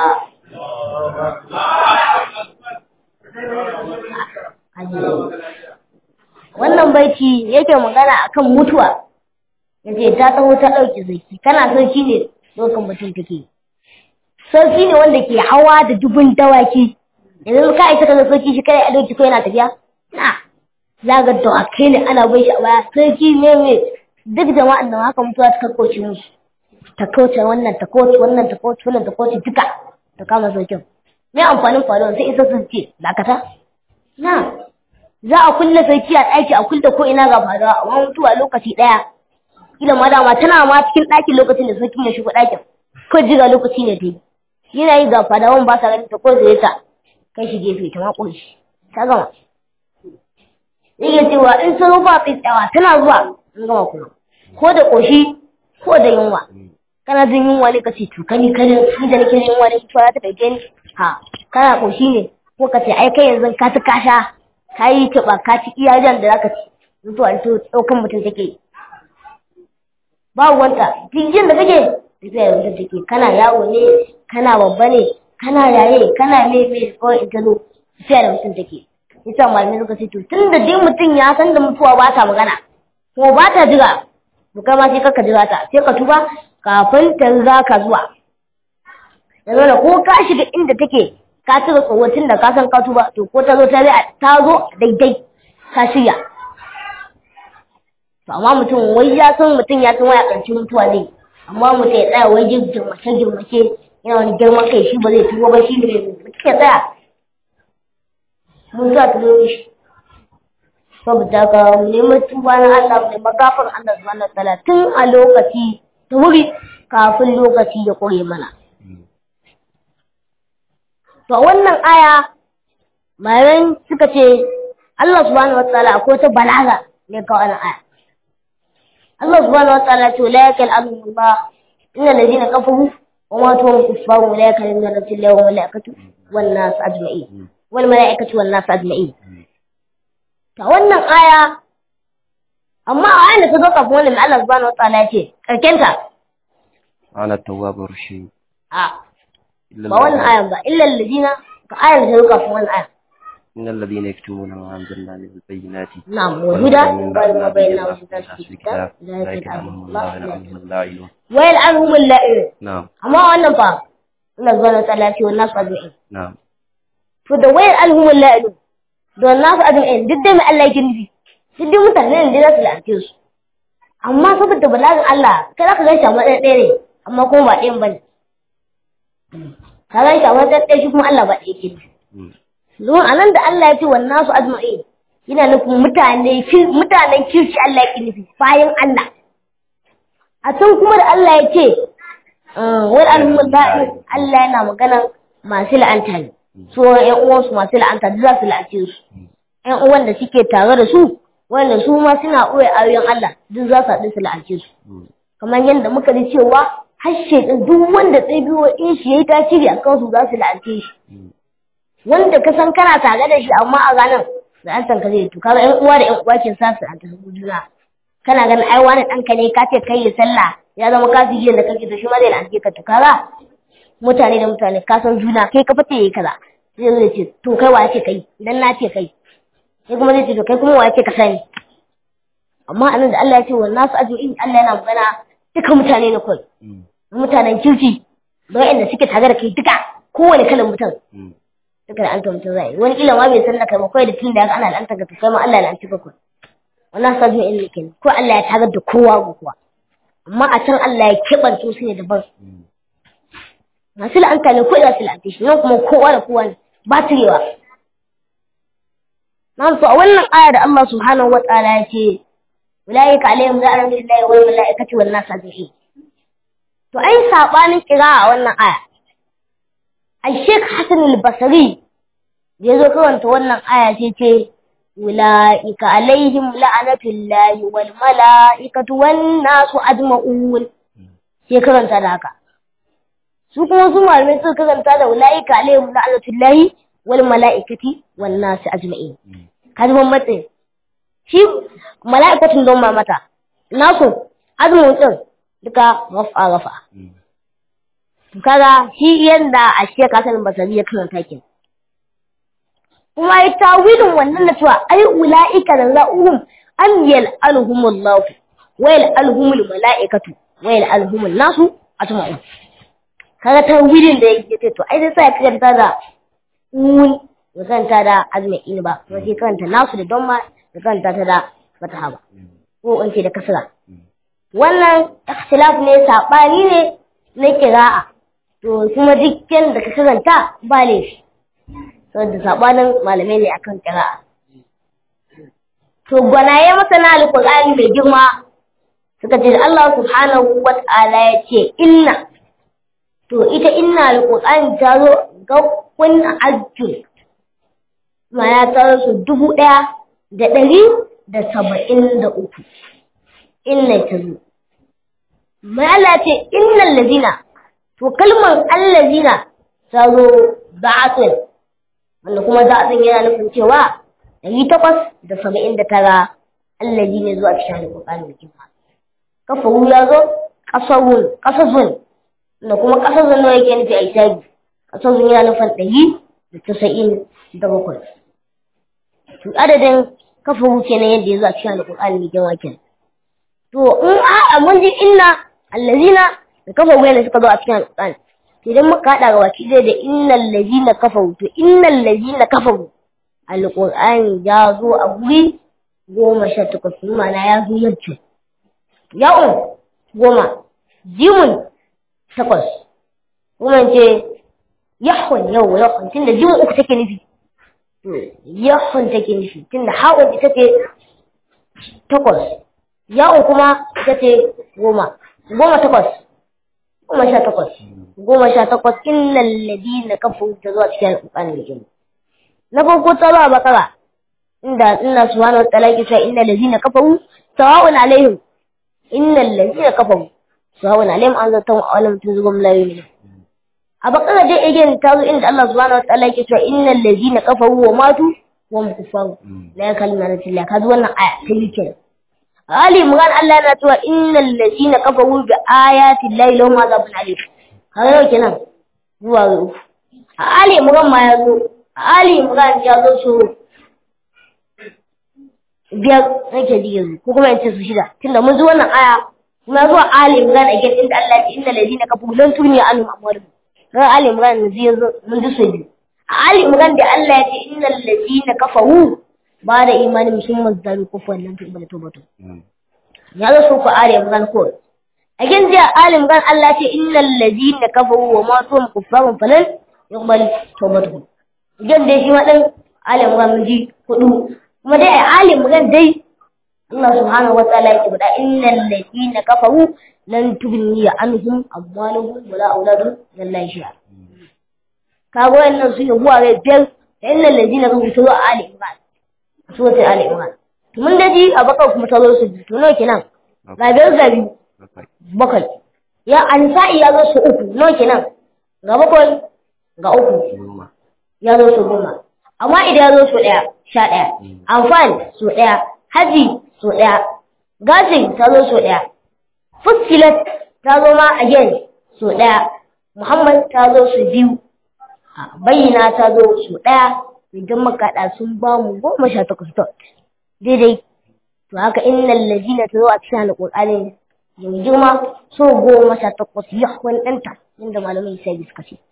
Wannan baiti yake magana akan mutuwa, yace ta tsawo ta ɗauki zaki, kana sarki ne dokan mutum take. Sarki ne wanda ke hawa da dubun dawaki, yanzu ka isa ka sarki shi kai a doki ko yana tafiya? Na, za ga dawakai ne ana bai shi a baya, sarki ne mai duk jama'an nan haka mutuwa ta kauce musu ta kauce wannan ta kauce wannan ta kauce wannan ta kauce duka ta kama saukin me amfanin faruwa sai isa sun ce dakata na za a kulle sarki a ɗaki a kulle ko ina ga fadawa amma mutuwa lokaci ɗaya kila ma dama tana ma cikin ɗakin lokacin da sarkin ya shigo ɗakin ko jira lokaci ne ta yi yana yi ga fadawan ba sa ganin ta ko zai ta kai shi gefe ta ma shi ta gama yake cewa in sun ba tsayawa tana zuwa in gama kuma ko da ƙoshi ko da yunwa kana jin yunwa ne ka ce to kani kani ni da nake yunwa ne to ta dauke ni ha kana ƙoshi ne ko ka ce ai kai yanzu ka ci kasha ka yi taɓa ka ci iya jan da zaka ci mutuwa to ɗaukan mutum take babu wanta duk da kake tafiya da mutum take kana yawo ne kana babba ne kana yaye kana meme ko ita zo tafiya da mutum take yasa malamai suka ce to tun da dai mutum ya san da mutuwa ba ta magana ko ba ta jira to kai ma sai ka jira ta sai ka tuba kafin ta za ka zuwa yanzu da ko ka shiga inda take ka cire tsohon da ka san ka tuba to ko ta zo ta ta zo daidai ka shirya to amma mutum wai ya san mutum ya san waya ƙarshen mutuwa ne amma mutum ya tsaya wai girmace girmace yana wani girman kai shi ba zai tuba ba shi ne mai mutum ya tsaya mun za ta zo shi saboda ka mu nemi tuba na Allah mu nemi gafar Allah subhanahu wataala tun a lokaci ta wuri kafin lokaci ya kure mana to wannan aya mayan suka ce Allah subhanahu wataala akwai ta balaga ne ka wannan aya Allah subhanahu wataala ce la yakal Allah inna alladhina kafaru wa ma tuwam kuffaru la yakal min rasulillahi wa malaikatu wan nas ajma'in wal mala'ikatu wan nas ajma'in ta wannan aya amma a ayin da ta zo kafin wannan Allah subhanahu wataala ya ce karkenta ana tawwabur rahim a ba wannan ayan ba illa alladina ka ayan da ta zo kafin wannan aya إن الذين يكتمون ما أنزلنا من البينات نعم والهدى من وما بعد بيننا ما وبين في الكتاب ذلك ذلك يعلم أنهم الله الله يلعنهم اللاعنون ويلعنهم اللائمون نعم amma wannan fa Allah subhanahu wataala ya ce wannan su ajma'in نعم to da wayar alhumul la'ilu da nasu ajma'in duk da mai Allah yake nufi duk da mutane ne da za su la'ance su amma saboda balagin Allah kai za ka gan shi a matsayin ɗaya ne amma kuma ba ɗayan bane ka gan shi a matsayin ɗaya shi kuma Allah ba ɗaya ke nufi مم. don a nan da Allah ya ce wa nasu ajma'in yana nufin mutane kir- mutanen kirki Allah yake nufi bayan Allah a can kuma da Allah ya ce wal alhumul ba'in Allah yana magana masu la'anta ne su ƴan uwansu masu la'anta duk za su la'ace su ƴan uwan da suke tare da su wanda su ma suna ɓoye ayoyin Allah duk za su haɗu su la'ace su مم. kamar yadda muka ji cewa har shaidan duk wanda ɗabi'o in shi yayi tasiri a kansu za su la'ace shi مم. wanda ka san kana tare da shi amma a ranar da an san ka zai to kaga ƴan uwa da ƴan uwa ke sa su a tafi juna kana ganin ai wani ɗanka ne ka ce kai ya sallah ya zama kafiri da kake to shi ma zai la'ance ka to kaga mutane da mutane ka san juna kai ka fate yayi kaza zai zo ya ce to kai wa yake kai dan na ce kai sai kuma zai ce to kai kuma wa yake ka sani amma anan da Allah ya ce wa nasu ajma'in Allah yana magana duka mutane ne kawai مم. mutanen kirki da waɗanda suke tare da kai duka kowane kalan mutum مم. duka da anta mutum zai wani kila ma bai san da kai ba kawai da tun da ya ga ana la'anta ga kai ma Allah ya la'anci ka kawai wannan sa zuwa ilmi kenan ko Allah ya tagar da kowa ga kowa amma a can Allah ya keɓance su ne daban مم. masu la'anta ne ko za su la'anta shi nan kuma kowa da kowa ne ba turewa nan to a wannan aya da Allah subhanahu wa ta'ala ya ce ulaika alaihim la'natu lillahi wal malaikati wan nas ajma'in to ai sabanin kira a wannan aya ai Sheikh Hassan al-Basri da yazo karanta wannan aya sai ce ulaika alaihim la'natu lillahi wal malaikati wan nas ajma'un sai karanta da haka su kuma su malamai suka karanta da ulaika alaihim la'natullahi wal mala'ikati wan nas ajma'in مم. kaji ban matsayin shi mala'ikatun don ma mata nasu azumin din duka rafa rafa مم. to kaga shi yanda a shi ka sanin basari ya karanta kin kuma ya tawilin wannan na cewa ai ula'ika da za'uhum an yal'anuhumullahu wa yal'anuhumul mala'ikatu wa yal'anuhumun nasu ajma'un kaga tawilin da yake ce to ai sai sai ya karanta da un ya karanta da azma'in ba kuma sai karanta nasu da don ma ya karanta ta da fataha ba ko in ce da kasra wannan ikhtilaf ne sabani ne na kira'a to kuma dukkan da ka karanta ba laifi saboda sabanin malamai ne akan kira'a to gwanaye masana alƙur'ani mai girma suka ce Allah subhanahu wa ta'ala ya ce inna to ita inna alƙur'ani ta zo ga kun ajjul ma'ana ta zo su dubu ɗaya da ɗari da saba'in da uku inna ta zo ma'ala ce innan lazina to kalmar allazina ta zo ba'atun wanda kuma ba'atun yana nufin cewa ɗari takwas da saba'in da tara allazi ne zuwa cikin alƙur'ani da kima kafaru ya zo ƙasarun ƙasarun da kuma ƙasarun nawa yake nufi a isabi ƙasarun yana nufin ɗari da tasa'in da bakwai to adadin kafaru kenan yadda ya zo a cikin alƙur'ani da kima kenan to in a'a mun ji inna allazina da kafaru yana suka zo a cikin alƙur'ani to idan muka haɗa ga baki ɗaya da innal lazina kafaru to innal lazina kafaru alƙur'ani ya zo a guri goma sha takwas ma'ana ya zo yadda ya'un goma jimun takwas kuma ce yahun yau yahun tunda jimun uku take nufi yahun take nufi tunda ha'un ita ce takwas ya'un kuma ita ce goma goma takwas goma sha takwas goma sha takwas innal ladina kafaru ta zuwa cikin alƙur'ani da jini na farko ta zuwa bakara inda inna subhanahu wa ta'ala yake cewa innal ladina kafaru sawa'un alaihim innal ladina kafaru sawa'un alaihim an zata wa alam tunzugum la yu'minu a bakara dai again ta zo inda Allah subhanahu wa ta'ala yake cewa innal ladina kafaru wa matu wa hum kuffar la yakalmuna illa kazu wannan aya ta yi kenan Ali Imran Allah yana cewa innal ladina kafaru bi ayati llahi lahum azabun alim kaga yau kenan zuwa uku Ali Imran ma ya zo Ali Imran ya zo so biyar nake ji yanzu ko kuma yace su shida tunda mun zo wannan aya kuma zuwa Ali Imran a gidan inda Allah ya ce innal ladina kafaru lan tuni anhum amwaluhum ran Ali Imran yanzu yanzu mun ji so biyu a Ali Imran da Allah ya ce innal ladina kafaru ba da imanin sun mazdaru kufwan lan tu'minu tawbatu ya zo so ku Ali Imran ko a gidan da Ali Imran Allah ya ce innal ladina kafaru wa ma tum kuffarun falan yuqbal tawbatuhum jan dai shi ma ɗan alim ran ji hudu kuma dai alim ran dai Allah subhanahu wataala yake faɗa innal ladina kafaru lan tubni anhum amwaluhum wala auladuhum lillahi shi'a kago wannan su yi buwa rai biyar da innal ladina kafaru to alim ran su wata alim ran to mun daji a bakar kuma ta zo su to nawa kenan ga biyar ga biyu bakwai ya ansa'i ya zo su uku nawa kenan ga bakwai ga uku ya zo su goma amma idan ya zo su ɗaya sha ɗaya amfani su ɗaya haji su ɗaya gajin ta zo su ɗaya fuskilat ta zo ma again su ɗaya muhammad ta zo su biyu bayyana ta zo su ɗaya idan makaɗa sun ba mu goma sha takwas dot daidai to haka innal ladina ta zo a cikin alƙur'ani mai girma so goma sha takwas yahwan ɗanta inda malamai sai suka ce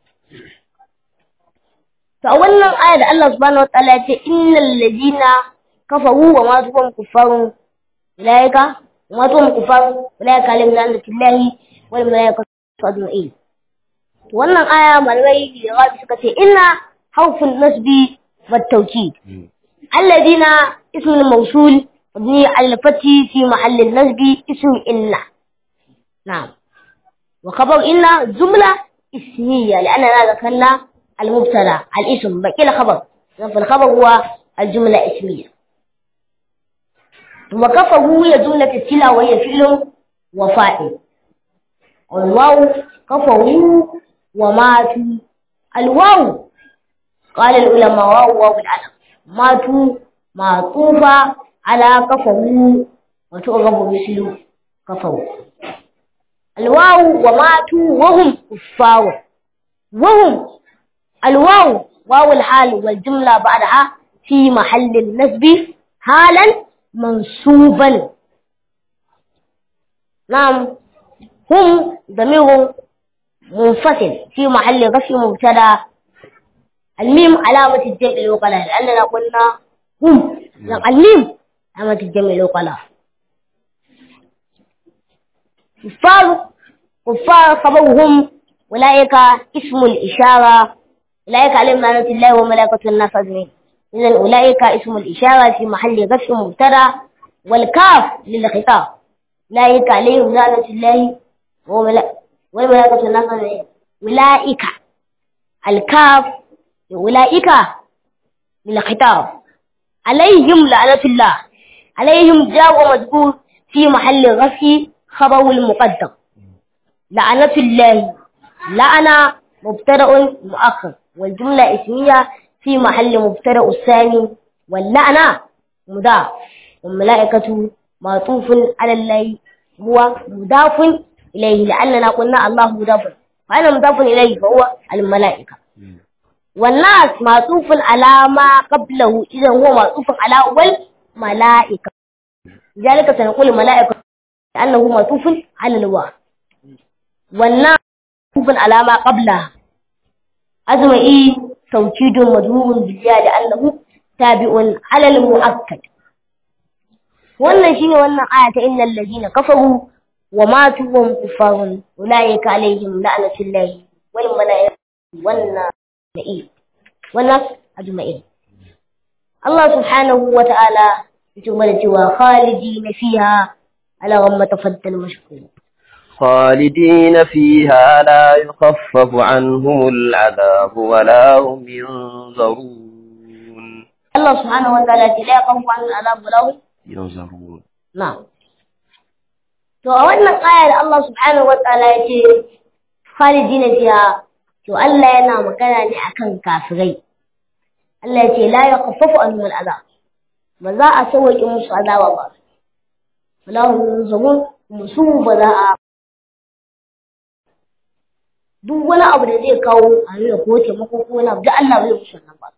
To a wannan aya da Allah subhanahu wa ta'ala ya ce innal ladina kafaru wa ma tuhum kuffarun ulaika wa ma tuhum kuffarun ulaika alim la'natullahi wal malaikatu ajma'in. To wannan aya malamai da rabi suka ce inna harfun nasbi wa tawkid. Alladina ismul mawsul mabni al fati fi mahall al nasbi ism inna. Na'am. Wa khabar inna jumla ismiyya لأننا ذكرنا المبتدا الاسم بقي الخبر فالخبر هو الجملة اسمية وكفه هي جملة السلة وهي فعل وفاعل والواو كفه وماتوا الواو قال العلماء واو واو العلم ماتوا معطوفة على كفه وتعرب مثل كفه الواو وماتوا وهم كفار وهم الواو واو الحال والجملة بعدها في محل النسب حالا منصوبا نعم هم ضمير منفصل في محل رفع مبتدا الميم علامة الجمع الوقلاء لأننا قلنا هم الميم علامة الجمع الوقلاء كفار كفار خبرهم أولئك اسم الإشارة أولئك عليهم لعنة الله وملائكته الناس أجمعين إذا أولئك اسم الإشارة في محل غش مبتدا والكاف للخطاب أولئك عليهم لعنة الله والملائكة والناس أولئك الكاف أولئك للخطاب عليهم لعنة الله عليهم جاء مذكور في محل غفي خبر المقدم لعنة الله لعنة مبتدأ مؤخر والجملة اسمية في محل مبتدأ الثاني واللعنة مضاف والملائكة معطوف على الله هو مضاف إليه لأننا قلنا الله مضاف فأنا مضاف إليه فهو الملائكة والناس معطوف على ما قبله إذا هو معطوف على أول ملائكة لذلك سنقول الملائكة لأنه معطوف على الواو والناس معطوف على ما قبلها أزمئي توكيد مجهول بالياء لأنه تابع على المؤكد wannan shine wannan aya ta innal ladina kafaru wa matu wa hum kuffarun ulaika alaihim la'natullahi wal malaikati wan na'i wannan ajma'in Allah subhanahu wa ta'ala yace mana cewa khalidina fiha ala ghamma tafaddal mashkur خالدين فيها لا يخفف عنهم العذاب ولا هم ينظرون Allah subhanahu wa ta'ala ce la yaqafu an al'adab wa lahum ينظرون na'am to a wannan aya da Allah subhanahu wa ta'ala ya ce khalidina fiha to Allah yana magana ne akan kafirai Allah ya ce la yaqaffafu anhum al'azab ba za a sauke musu azaba ba wala hum yunzarun musu ba za a duk wani abu da zai kawo a nuna ko taimako ko wani abu da Allah bai musu wannan ba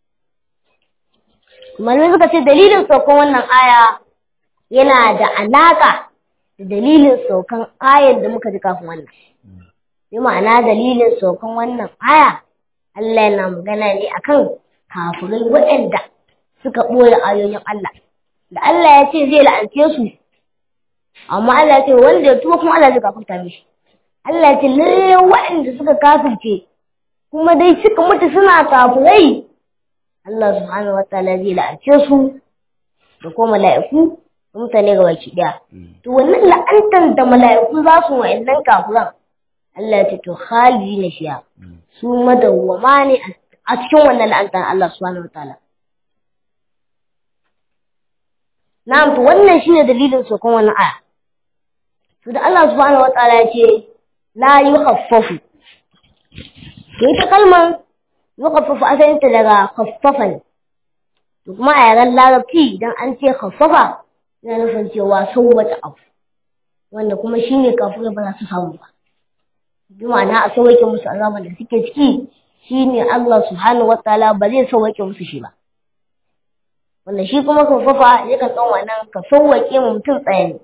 malamai suka ce dalilin saukan wannan aya yana da alaka da dalilin saukan ayar da muka ji kafin wannan bi ma'ana dalilin saukan wannan aya Allah yana magana ne akan kafirai waɗanda suka ɓoye ayoyin Allah da Allah ya ce zai la'ance su amma Allah ya ce wanda ya tuba kuma Allah zai gafarta mishi Allah ya ce lalle waɗanda suka kafirce kuma dai suka mutu suna kafirai Allah subhanahu wa ta'ala zai la'ance su da kuma mala'iku da mutane ga baki ɗaya to wannan la'antar da mala'iku za su wa'annan kafiran Allah ya ce to khalidi na shiya su madawwama ne a cikin wannan la'antar Allah subhanahu wa ta'ala Na'am to wannan shine dalilin sokon wannan aya. To da Allah subhanahu wataala ya ce la yukhaffafu. To ita kalmar yukhaffafu asalin ta daga khaffafa ne. To kuma a yaren larabci idan an ce khaffafa yana nufin cewa sauwata abu. Wanda kuma shine kafin ba za su samu ba. Bi ma'ana a sauwake musu azaban da suke ciki shine Allah subhanahu wataala ba zai sauwake musu shi ba. wanda shi kuma kafafa yakan ɗan wannan ka sauwaƙe mu mutum tsaye ne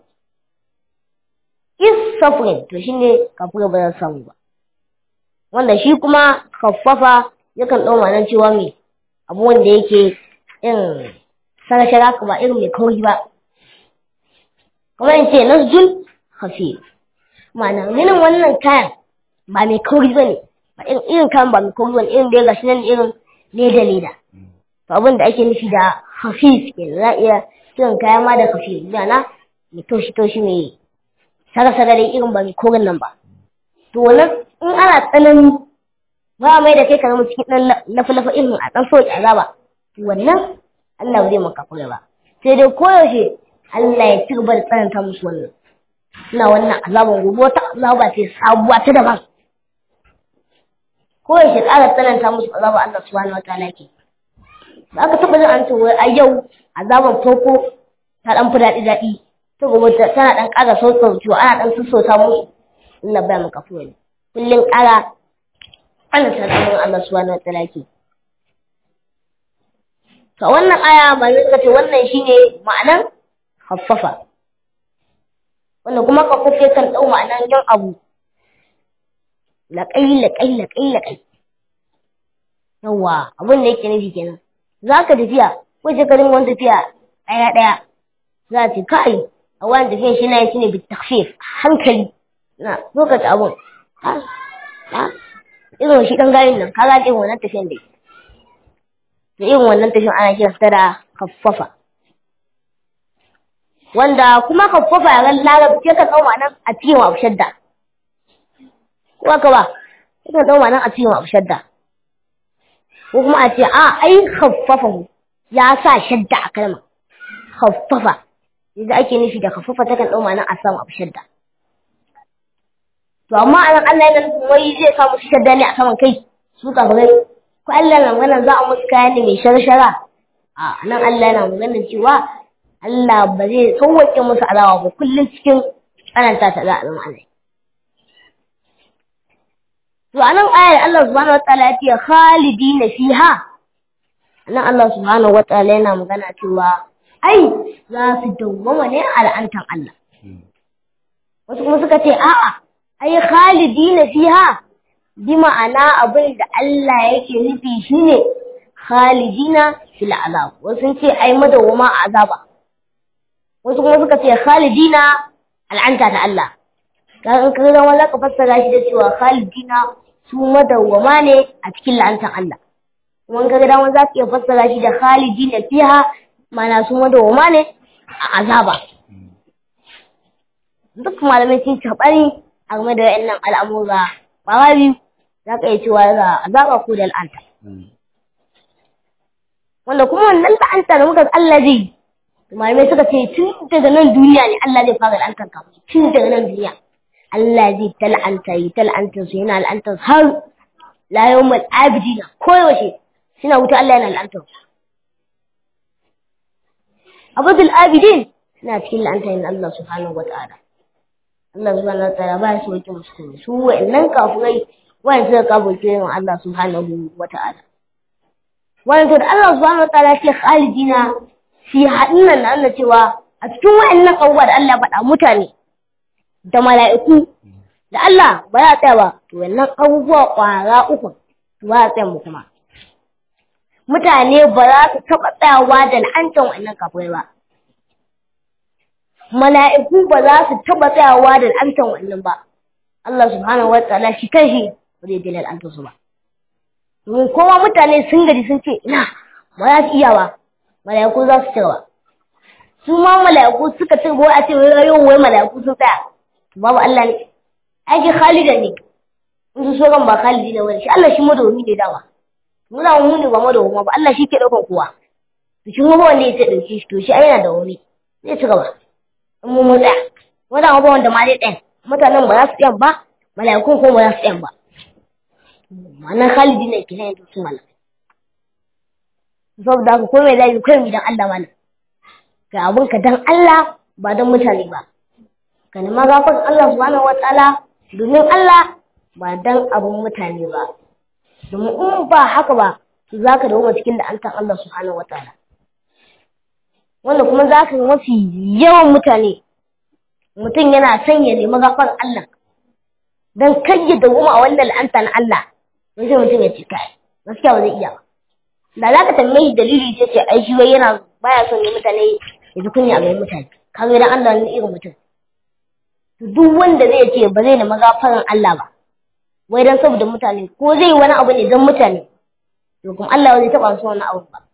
is suffering to shi ne kafin ba za samu ba wanda shi kuma kafafa yakan ɗan wannan cewa mai abu wanda yake irin sarashara ka ba irin mai kauri ba kuma in ce nasjul hafi ma'ana minin wannan kayan ba mai kauri ba ne ba irin kayan ba mai kauri ba ne irin da ya gashi nan irin leda leda to abin da ake nufi da hafif ke za a iya kiran kaya ma da hafif na mai toshi toshi mai sara sara dai irin ba mai korin nan ba to wannan in ana tsanani ba a mai da kai ka zama cikin ɗan lafa lafa irin a ɗan sauki azaba to wannan Allah ba zai maka kure ba sai dai koyaushe Allah ya ci gaba da tsananta musu wannan suna wannan azaban gobe wata azaba ce sabuwa ta daban koyaushe ƙara tsananta musu azaba Allah subhanahu wataala ke da aka taɓa jin an ce wai a yau azaban farko ta ɗan fi daɗi daɗi ta gobe tana ɗan ƙara sassaucewa ana ɗan sassauta musu Allah baya maka fuwa ne kullum ƙara ana tsakanin Allah subhanahu wa ta'ala ke to wannan aya ba zai ce wannan shine ma'anan haffafa wannan kuma haffafa kan ɗau ma'anan jan abu laƙai laƙai laƙai laƙai yawwa abin da yake nufi kenan za ka tafiya ko ce ka dinga wani tafiya ɗaya ɗaya za a ce kai a wani tafiya shi na yi shi ne bi takfif hankali na lokaci abun ha ha irin shi ɗan gayin nan ka ga irin wannan tafiyan da to irin wannan tashin ana kiransa da khaffafa wanda kuma khaffafa ya ran larabci ka tsoma nan a cikin abu shadda ko haka ba ka tsoma nan a cikin abu shadda ko kuma a ce a ai khaffafa ya sa shadda a kalma khaffafa yadda ake nufi da khaffafa takan tsoma nan a samu abu shadda to amma anan Allah yana nufin wai zai sa musu shadda ne a saman kai su kafirai ko Allah na magana za a musu kaya ne mai sharshara a nan Allah yana magana cewa Allah ba zai sauwaƙe musu alawa ba kullum cikin tsananta ta za a zama Allah to anan ayar Allah subhanahu wataala ya ce khalidina fiha nan Allah subhanahu wataala yana magana cewa ai za su dawwama ne a la'antar Allah wasu kuma suka ce a'a ai khalidina fiha bi ma'ana abin da Allah yake nufi shine khalidina fil azab wasu ce ai madawwama a azaba wasu kuma suka ce khalidina al'anta ta Allah kan ka ga wala ka fassara shi da cewa khalidina su madawwama ne a cikin la'antar Allah kuma ka ga dama za ka iya fassara shi da khalidina fiha mana su madawwama ne a azaba duk malamai sun tabari a game da wayannan al'amura ba ma biyu za ka iya cewa da azaba ko da la'anta wanda kuma wannan la'anta da muka Allah zai malamai suka ce tun daga nan duniya ne Allah zai fara la'antar ka tun daga nan duniya Allah zai ta la'anta yi ta la'antar su yana la'antar har la yawmal abidina koyaushe suna wuta Allah yana la'antar su abudul abidin suna cikin la'antar yin Allah subhanahu wata'ala Allah subhanahu wata'ala ba su wake musulmi su wa'annan kafurai wa'an suka kafurce yin Allah subhanahu wata'ala wa'an to da Allah subhanahu wata'ala ce khalidina fi haɗin nan na Allah cewa a cikin wa'annan abubuwa da Allah faɗa mutane da mala'iku da Allah ba za a tsaya ba to wannan abubuwa ƙwara uku ba za a tsaya mu kuma mutane ba za su taɓa tsayawa da la'antar wa'annan kafirai ba mala'iku ba za su taɓa tsayawa da la'antar wa'annan ba Allah subhanahu wa ta'ala shi kanshi ba zai daina la'antar su ba domin kowa mutane sun gaji sun ce ina ba za su iya ba mala'iku za su cewa su ma mala'iku suka ce wai a ce wai yau wai mala'iku sun tsaya babu Allah ne aiki Khalida ne in su so ba Khalidi ne wani shi Allah shi madawami ne dama mu da mu ne ba madawama ba Allah shi ke daukan kowa to shi kuma wanda ya ce dauke shi to shi ai yana da wani zai ci gaba in mu mu tsaya wanda ba wanda ma zai tsaya mutanen ba za su tsaya ba mala'ikun kuma ba za su tsaya ba ma'anar Khalidi ne kenan yanzu su malaka saboda haka ko mai zai kai mu dan Allah mana ga abun ka dan Allah ba dan mutane ba ka nema gafar Allah subhanahu wataala domin Allah ba dan abun mutane ba domin in ba haka ba to zaka dawo cikin da an san Allah subhanahu wataala wanda kuma zaka ga mafi yawan mutane mutum yana son ya nemi gafar Allah dan kai ya dawo a wannan la'anta na Allah sai mutum ya ce kai gaskiya ba zai iya ba da za ka tambayi dalili ta ce ai shi wai yana baya son ne mutane ya ji kunya a gaban mutane kaga idan Allah ne irin mutum to duk wanda zai ce ba zai nemi gafaran Allah ba wai dan saboda mutane ko zai wani abu ne dan mutane to kuma Allah zai taba su wani abu ba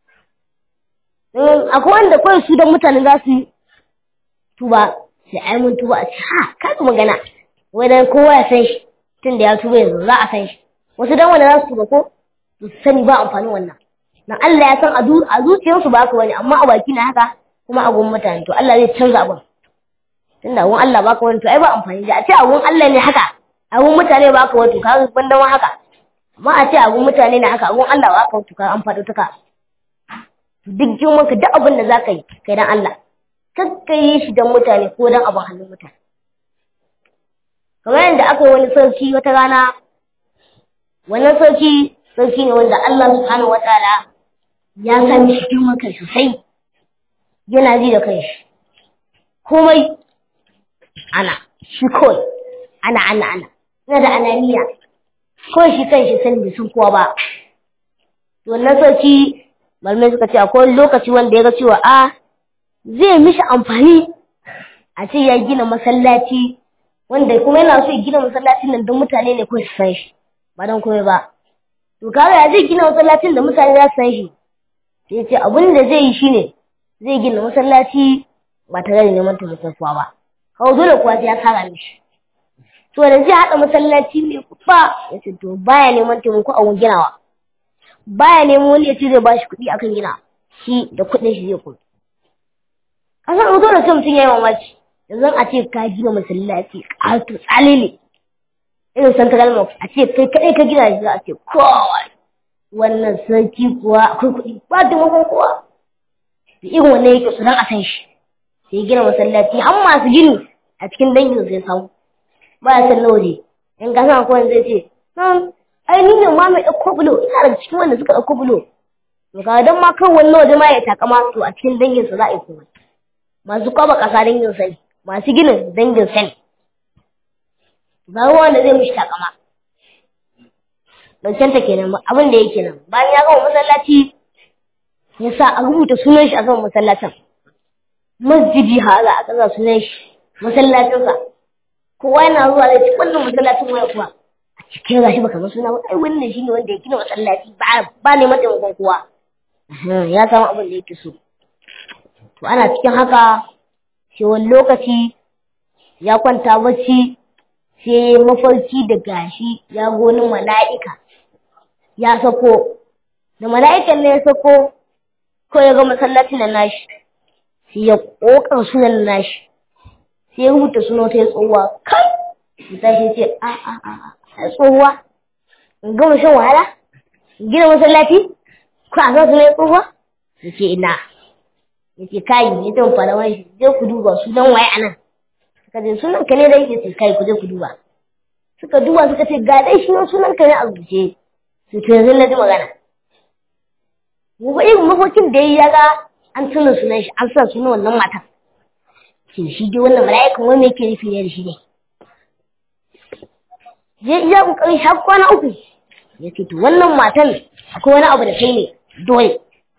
akwai wanda kawai su dan mutane za su tuba sai ai mun tuba a ce ha ka ku magana wai dan kowa ya san shi tun da ya tuba yanzu za a san shi wasu dan wanda za su tuba ko su sani ba amfanin wannan dan Allah ya san a zuciyarsu ba haka wani amma a baki na haka kuma a gun mutane to Allah zai canza abin tunda gun Allah baka wani to ai ba amfani da a ce a gun Allah ne haka a gun mutane ba ka wani to ka ban dan haka amma a ce a gun mutane ne haka a gun Allah ba ka wani to ka an faɗo tuka duk girman ka duk abin da za ka yi kai dan Allah kakka yi shi dan mutane ko dan abin hannun mutane kamar yadda aka yi wani sarki wata rana wannan sarki sarki ne wanda Allah subhanahu wataala ya san shi girman kai sosai yana ji da kanshi komai ana shi kawai ana ana ana ina da ananiya kawai shi kanshi sani bai san kowa ba to wannan sarki malamai suka ce akwai lokaci wanda ya ga cewa a zai mishi amfani a ce ya gina masallaci wanda kuma yana so ya gina masallacin nan don mutane ne kawai su san shi ba don komai ba to kaga ya zai gina masallacin da mutane za su san shi sai ce abin da zai yi shine zai gina masallaci ba tare da neman taimakon kowa ba kawai dole kuwa sai ya kara mishi to da zai haɗa masallaci mai kufa ya ce to baya neman taimako a ginawa baya neman wani ya ce zai ba shi kuɗi akan gina shi da kuɗin shi zai kuma kasan dole sai mutum ya yi mamaki yanzu a ce ka gina masallaci ƙato tsalile irin central mosque a ce kai kaɗai ka gina shi za a ce kowai wannan sarki kuwa akwai kuɗi ba taimakon kowa da irin wannan yake su don a san shi sai gina masallaci har masu gini a cikin dangin sai samu ba ya san na waje in ka san akwai zai ce nan ai ni ne ma mai ɗauko bulo ina daga cikin wanda suka ɗauko bulo to ka dan ma kan wannan waje ma ya takama to a cikin dangin sa za a yi komai masu kwaba ƙasa dangin sa ne masu ginin dangin sa ne ba wanda zai mishi takama ɗauken ta kenan abin da yake nan bayan ya gama masallaci ya sa a rubuta sunan shi a kan masallacin masjidi hala a ƙasa sunan shi masallacinsa kowa yana zuwa da cikin wannan masallacin waya kuwa a cikin gashi baka san suna ba ai wannan shine wanda ya gina masallaci ba ba ne mataimakon kowa ya samu abin da yake so to ana cikin haka sai wani lokaci ya kwanta bacci sai mafarki da gashi ya goni mala'ika ya sako da mala'ikan ne ya sako ko ya ga masallacin da nashi sai ya kokar sunan nashi sai ya rubuta sunan ta tsohuwa kai ta shi ce a a a a tsohuwa in gama shan wahala in gina masallaci ko a san sunan tsohuwa ya ce ina ya ce kai ya ta fara wani shi je ku duba sunan waye a nan suka ce sunan ka ne dai ya ce kai ku je ku duba suka duba suka ce ga dai shi sunan ka ne a rubuce su to yanzu na ji magana mu ba irin mafokin da ya ga an tuna sunan shi an san sunan wannan matan shin shi dai wannan mala'ikan wani yake nufi ne da shi ne ya iya kokarin har kwana uku ya ce to wannan matan akwai wani abu da kai ne dole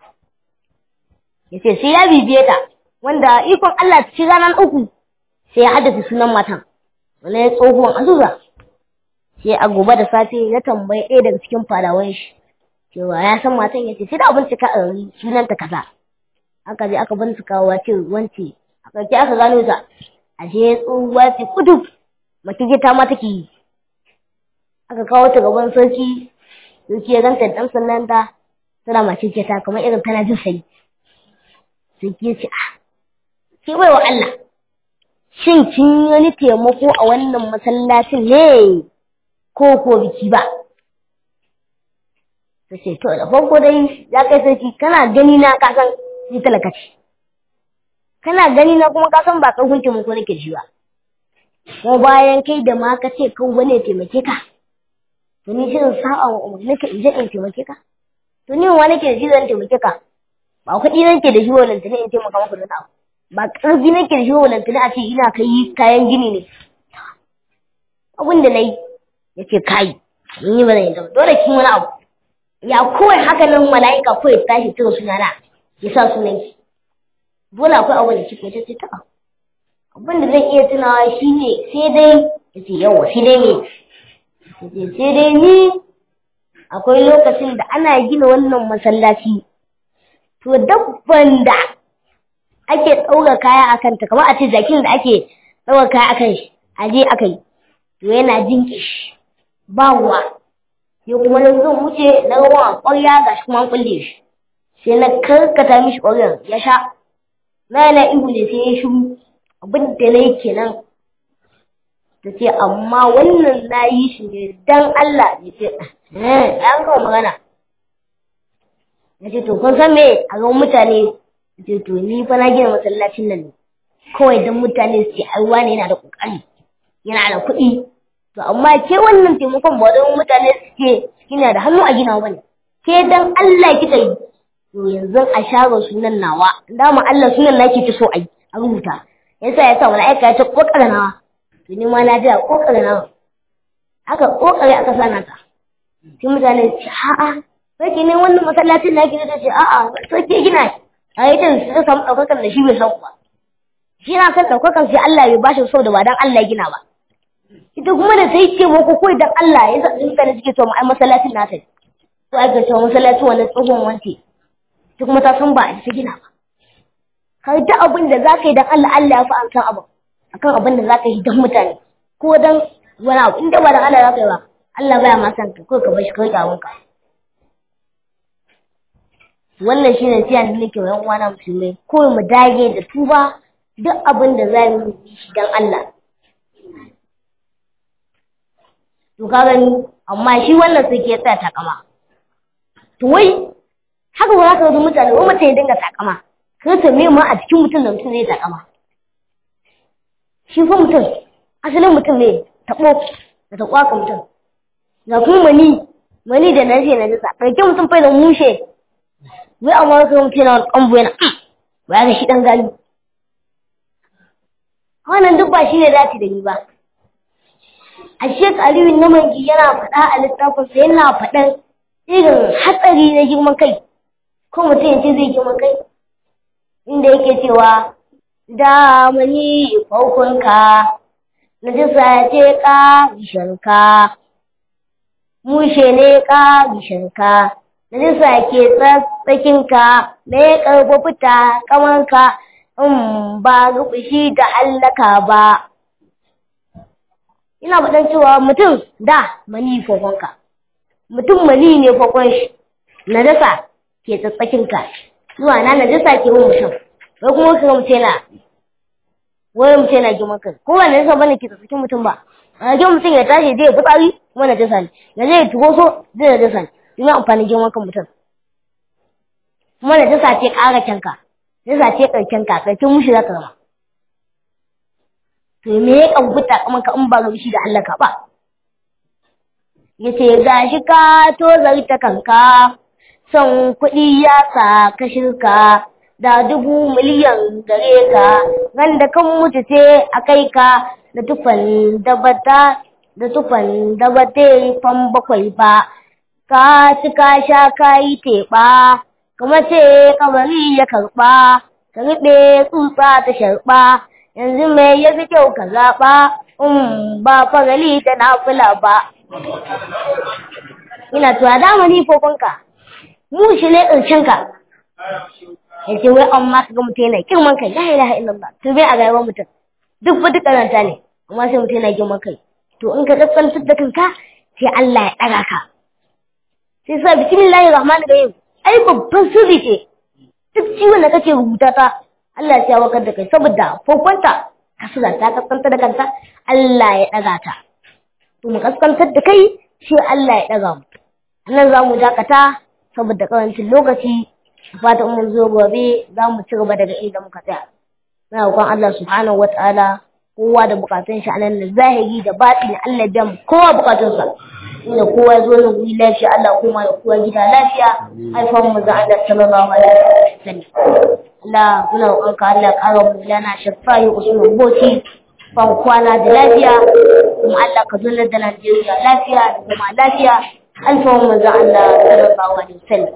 ya ce sai ya bibiye ta wanda ikon Allah ci ranar uku sai ya haddace sunan matan wani ya tsohuwan azuza sai a gobe da safe ya tambayi ɗaya daga cikin fadawan shi cewa ya san matan ya ce sai da abin cika a sunanta kaza aka je aka bincika wa ce wance a ƙarshe aka gano ta ashe tsohuwa ce kudu mace ta ma take yi aka kawo ta gaban sarki sarki ya ganta dan sannan ta tana mace ta kamar irin tana jin sai sarki ya ce a ke bai wa Allah shin kin yi wani taimako a wannan masallacin ne ko ko biki ba ta ce to da farko dai ya kai sarki kana gani na ka san ni talaka ce kana gani na kuma ka san ba kan hunke mun ko nake ji ba ko bayan kai da ma ka ce kan wani taimake ka to ni shin sa'a wa umar nake in je in taimake ka to ni wa nake da shi zan taimake ka ba kuɗi nake da shi wannan tuni in taimaka maka da abu ba ƙarfi nake da shi wannan tuni a ce ina kai kayan gini ne abin da nayi yace kai ni ba zan yi dole kin wani abu ya kawai haka nan mala'ika kawai tashi tun sunana ya sa sunan ki dole akwai abu da kike ta ta abin da zan iya tunawa shine sai dai yace yawa sai dai ne yace sai dai ni akwai lokacin da ana gina wannan masallaci to dabban da ake ɗaura kaya a kanta kamar a ce jakin da ake ɗaura kaya a kan shi a je aka yi to yana jin kishi ba ruwa sai kuma na zan wuce na ruwan ƙwarya ga shi kuma an kulle shi sai na karkata mishi ƙwaryan ya sha na yana ihu ne sai ya shiru abin da na yi kenan ta ce amma wannan na yi shi ne dan Allah ya ce eh an kawo magana ya ce to kun san me a ga mutane ya ce to ni fa na gina masallacin nan ne kawai dan mutane su ce ai wani yana da kokari yana da kuɗi to amma ke wannan taimakon ba don mutane su ce kina da hannu a gina bane ke dan Allah kika yi to yanzu a share sunan nawa dama Allah sunan nake ta so ai a rubuta yasa yasa mala'ika ya ce kokara nawa to ni ma na ji a kokara nawa aka kokare aka sana ta sai mutane su ce a'a sai ne wannan masallacin nake da ce a'a sai ke gina a yi ta su samu ɗaukakan da shi bai san ba shi na san ɗaukakan sai Allah bai bashi so da ba dan Allah ya gina ba ita kuma da sai ce muku kawai dan Allah ya sa mutane suke so mu ai masallacin nata to ai ga cewa masallacin wannan tsohon wance ita kuma ta san ba a ta gina ba kai duk abin da zaka yi dan Allah Allah ya fi an san abin akan abin da zaka yi dan mutane ko dan wani abu inda ba dan Allah zaka yi ba Allah baya ma san ka ko ka bar shi kai kawun ka wannan shine siya da nake wa yan uwana musulmai ko mu dage da tuba duk abin da za mu yi shi dan Allah to ka gani amma shi wannan sai ke tsaya takama to wai haka ba za ka ga mutane wai mutum ya dinga takama ka ta me ma a cikin mutum da mutum zai takama shi fa mutum asalin mutum ne tabo da ta kwaka mutum ga kuma mani mani da na ce na jisa ɗauke mutum fai da mushe wai amma wasu mutum yana wani ƙambo yana ba ya ga shi ɗan gali wannan duk ba shi ne dace da ni ba a shek aliyu na mangi yana faɗa a littafinsa yana faɗan irin hatsari na girman kai ko mutum ya ce zai girman kai inda yake cewa da mani faukunka na jisa ce ka gishanka mushe ne ka gishanka na jisa ke tsatsakinka na ya karɓo fita kamanka in ba rubushi da hallaka ba ina faɗan cewa mutum da mani fokonka mutum mani ne fokon shi najasa ke tsatsakinka zuwa na najasa ke mun mutum wai kuma ka ga mutum yana wai mutum yana girman kai ko ba najasa bane ke tsatsakin mutum ba a ga mutum ya tashi zai fitsari kuma najasa ne ya zai tugo so zai najasa ne domin amfanin girman kan mutum kuma najasa ce ƙara kyanka najasa ce ƙarken ka ƙarken mushi za ka zama to me ya kambuta kaman ka in ba ga shi da Allah ka ba yace gashi ka to zarta kanka son kuɗi ya sa ka shirka da dubu miliyan gare ka da kan mutu ce a kai ka da tufan da bata da tufan da bata fan bakwai ba ka ci ka sha ka yi teɓa kuma ce kabari ya karɓa ka riɓe tsutsa ta sharɓa yanzu me ya fi kyau ka zaɓa in ba fagali ta nafila ba ina tuwa damani fokonka mu shi ne ƙarshenka ya ce wai amma ka ga mutum yana girman kai la ilaha illallah to bai a rayuwar mutum duk ba duk ƙaranta ne amma sai mutum yana girman kai to in ka kaskantar da kanka sai Allah ya ɗaga ka sai sa bismillahir rahmanir rahim ai babban sirri ce duk ciwon da kake rubuta ta Allah ya wakar da kai saboda fokonta kasura ta kaskantar da kanta Allah ya ɗaga ta to mu kaskantar da kai sai Allah ya ɗaga mu nan za mu dakata saboda karancin lokaci fatan mun zo gobe za mu ci gaba daga inda muka tsaya muna roƙon Allah subhanahu wataala kowa da bukatun shi anan da zahiri da batini Allah biya mu kowa bukatunsa inda kowa zo nan guri lafiya Allah kuma da kowa gida lafiya haifan mu za Allah sallallahu alaihi wasallam Allah muna roƙon ka Allah ƙara mu lana shafayi usman boci ban kwana da lafiya kuma Allah ka zunar da Najeriya lafiya da kuma lafiya alfawar manzo Allah sallallahu alaihi wasallam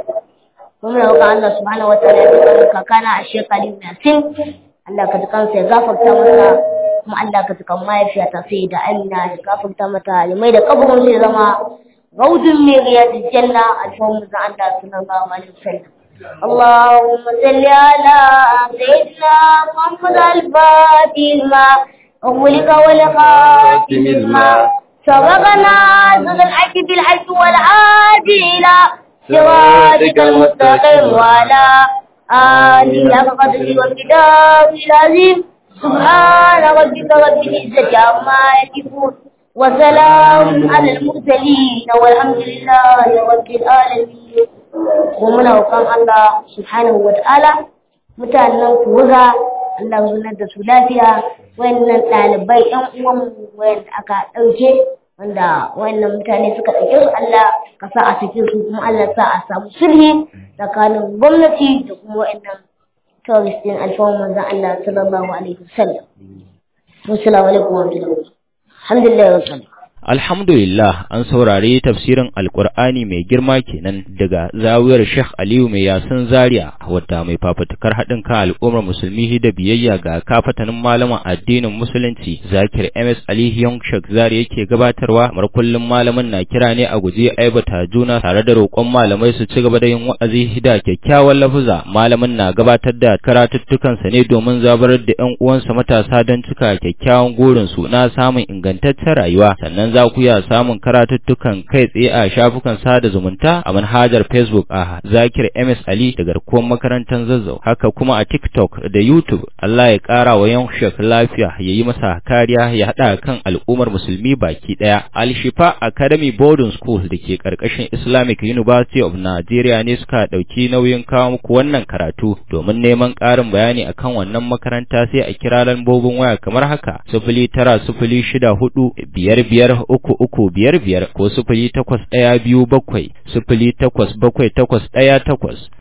kuma roƙa Allah subhanahu wataala ya tsare kakana a shekari Yasin Allah ka dukan sai gafarta masa kuma Allah ka dukan mahaifiyata sai da Amina da gafarta mata limai da kaburin zai zama gaudun mai riyadul janna alfawar manzo Allah sallallahu alaihi wasallam اللهم صل على سيدنا محمد الفاتح لما أغلق والخاتم لما سبقنا ذل الحج بالحج والعادي إلى صراطك المستقيم وعلى آله حق قدره والكتاب العظيم سبحان ربك رب العزة عما يصفون وسلام على المرسلين والحمد لله رب العالمين ومن وقام الله سبحانه وتعالى mutanen kuwa Allah zunar da su lafiya wayannan ɗalibai ƴan uwan wayanda aka ɗauke wanda wayannan mutane suka ɗauke su Allah ka sa a cikin su kuma Allah sa a samu sulhi tsakanin gwamnati da kuma wayannan tourist din alfawar manzon Allah sallallahu alaihi wasallam assalamu alaikum wa rahmatullahi alhamdulillah wa Alhamdulillah an saurari tafsirin Alƙur'ani mai girma kenan daga zawiyar Sheikh Aliyu mai yasin Zaria wadda mai fafutukar haɗin kan al'ummar musulmi da biyayya ga kafatanin malaman addinin musulunci Zakir MS Ali Young Sheikh Zaria yake gabatarwa kamar kullum malamin na kira ne a guje aibata juna tare da roƙon malamai su ci gaba da yin wa'azi da kyakkyawan lafuza malamin na gabatar da karatuttukansa ne domin zabarar da ƴan uwansa matasa don cika kyakkyawan gurin su na samun ingantaccen rayuwa sannan za ku iya samun karatuttukan kai tsaye a shafukan sada zumunta a manhajar Facebook a Zakir MS Ali da garkuwar makarantar Zazzau haka kuma a TikTok da YouTube Allah ya ƙara wa yan shek lafiya ya yi masa kariya ya haɗa kan al'ummar musulmi baki ɗaya Al Shifa Academy Boarding School da ke ƙarƙashin Islamic University of Nigeria ne suka ɗauki nauyin kawo muku wannan karatu domin neman ƙarin bayani akan wannan makaranta sai a kira lambobin waya kamar haka sifili tara sifili shida hudu biyar biyar uku uku biyar biyar ko sifili takwas ɗaya biyu bakwai sifili takwas bakwai takwas ɗaya takwas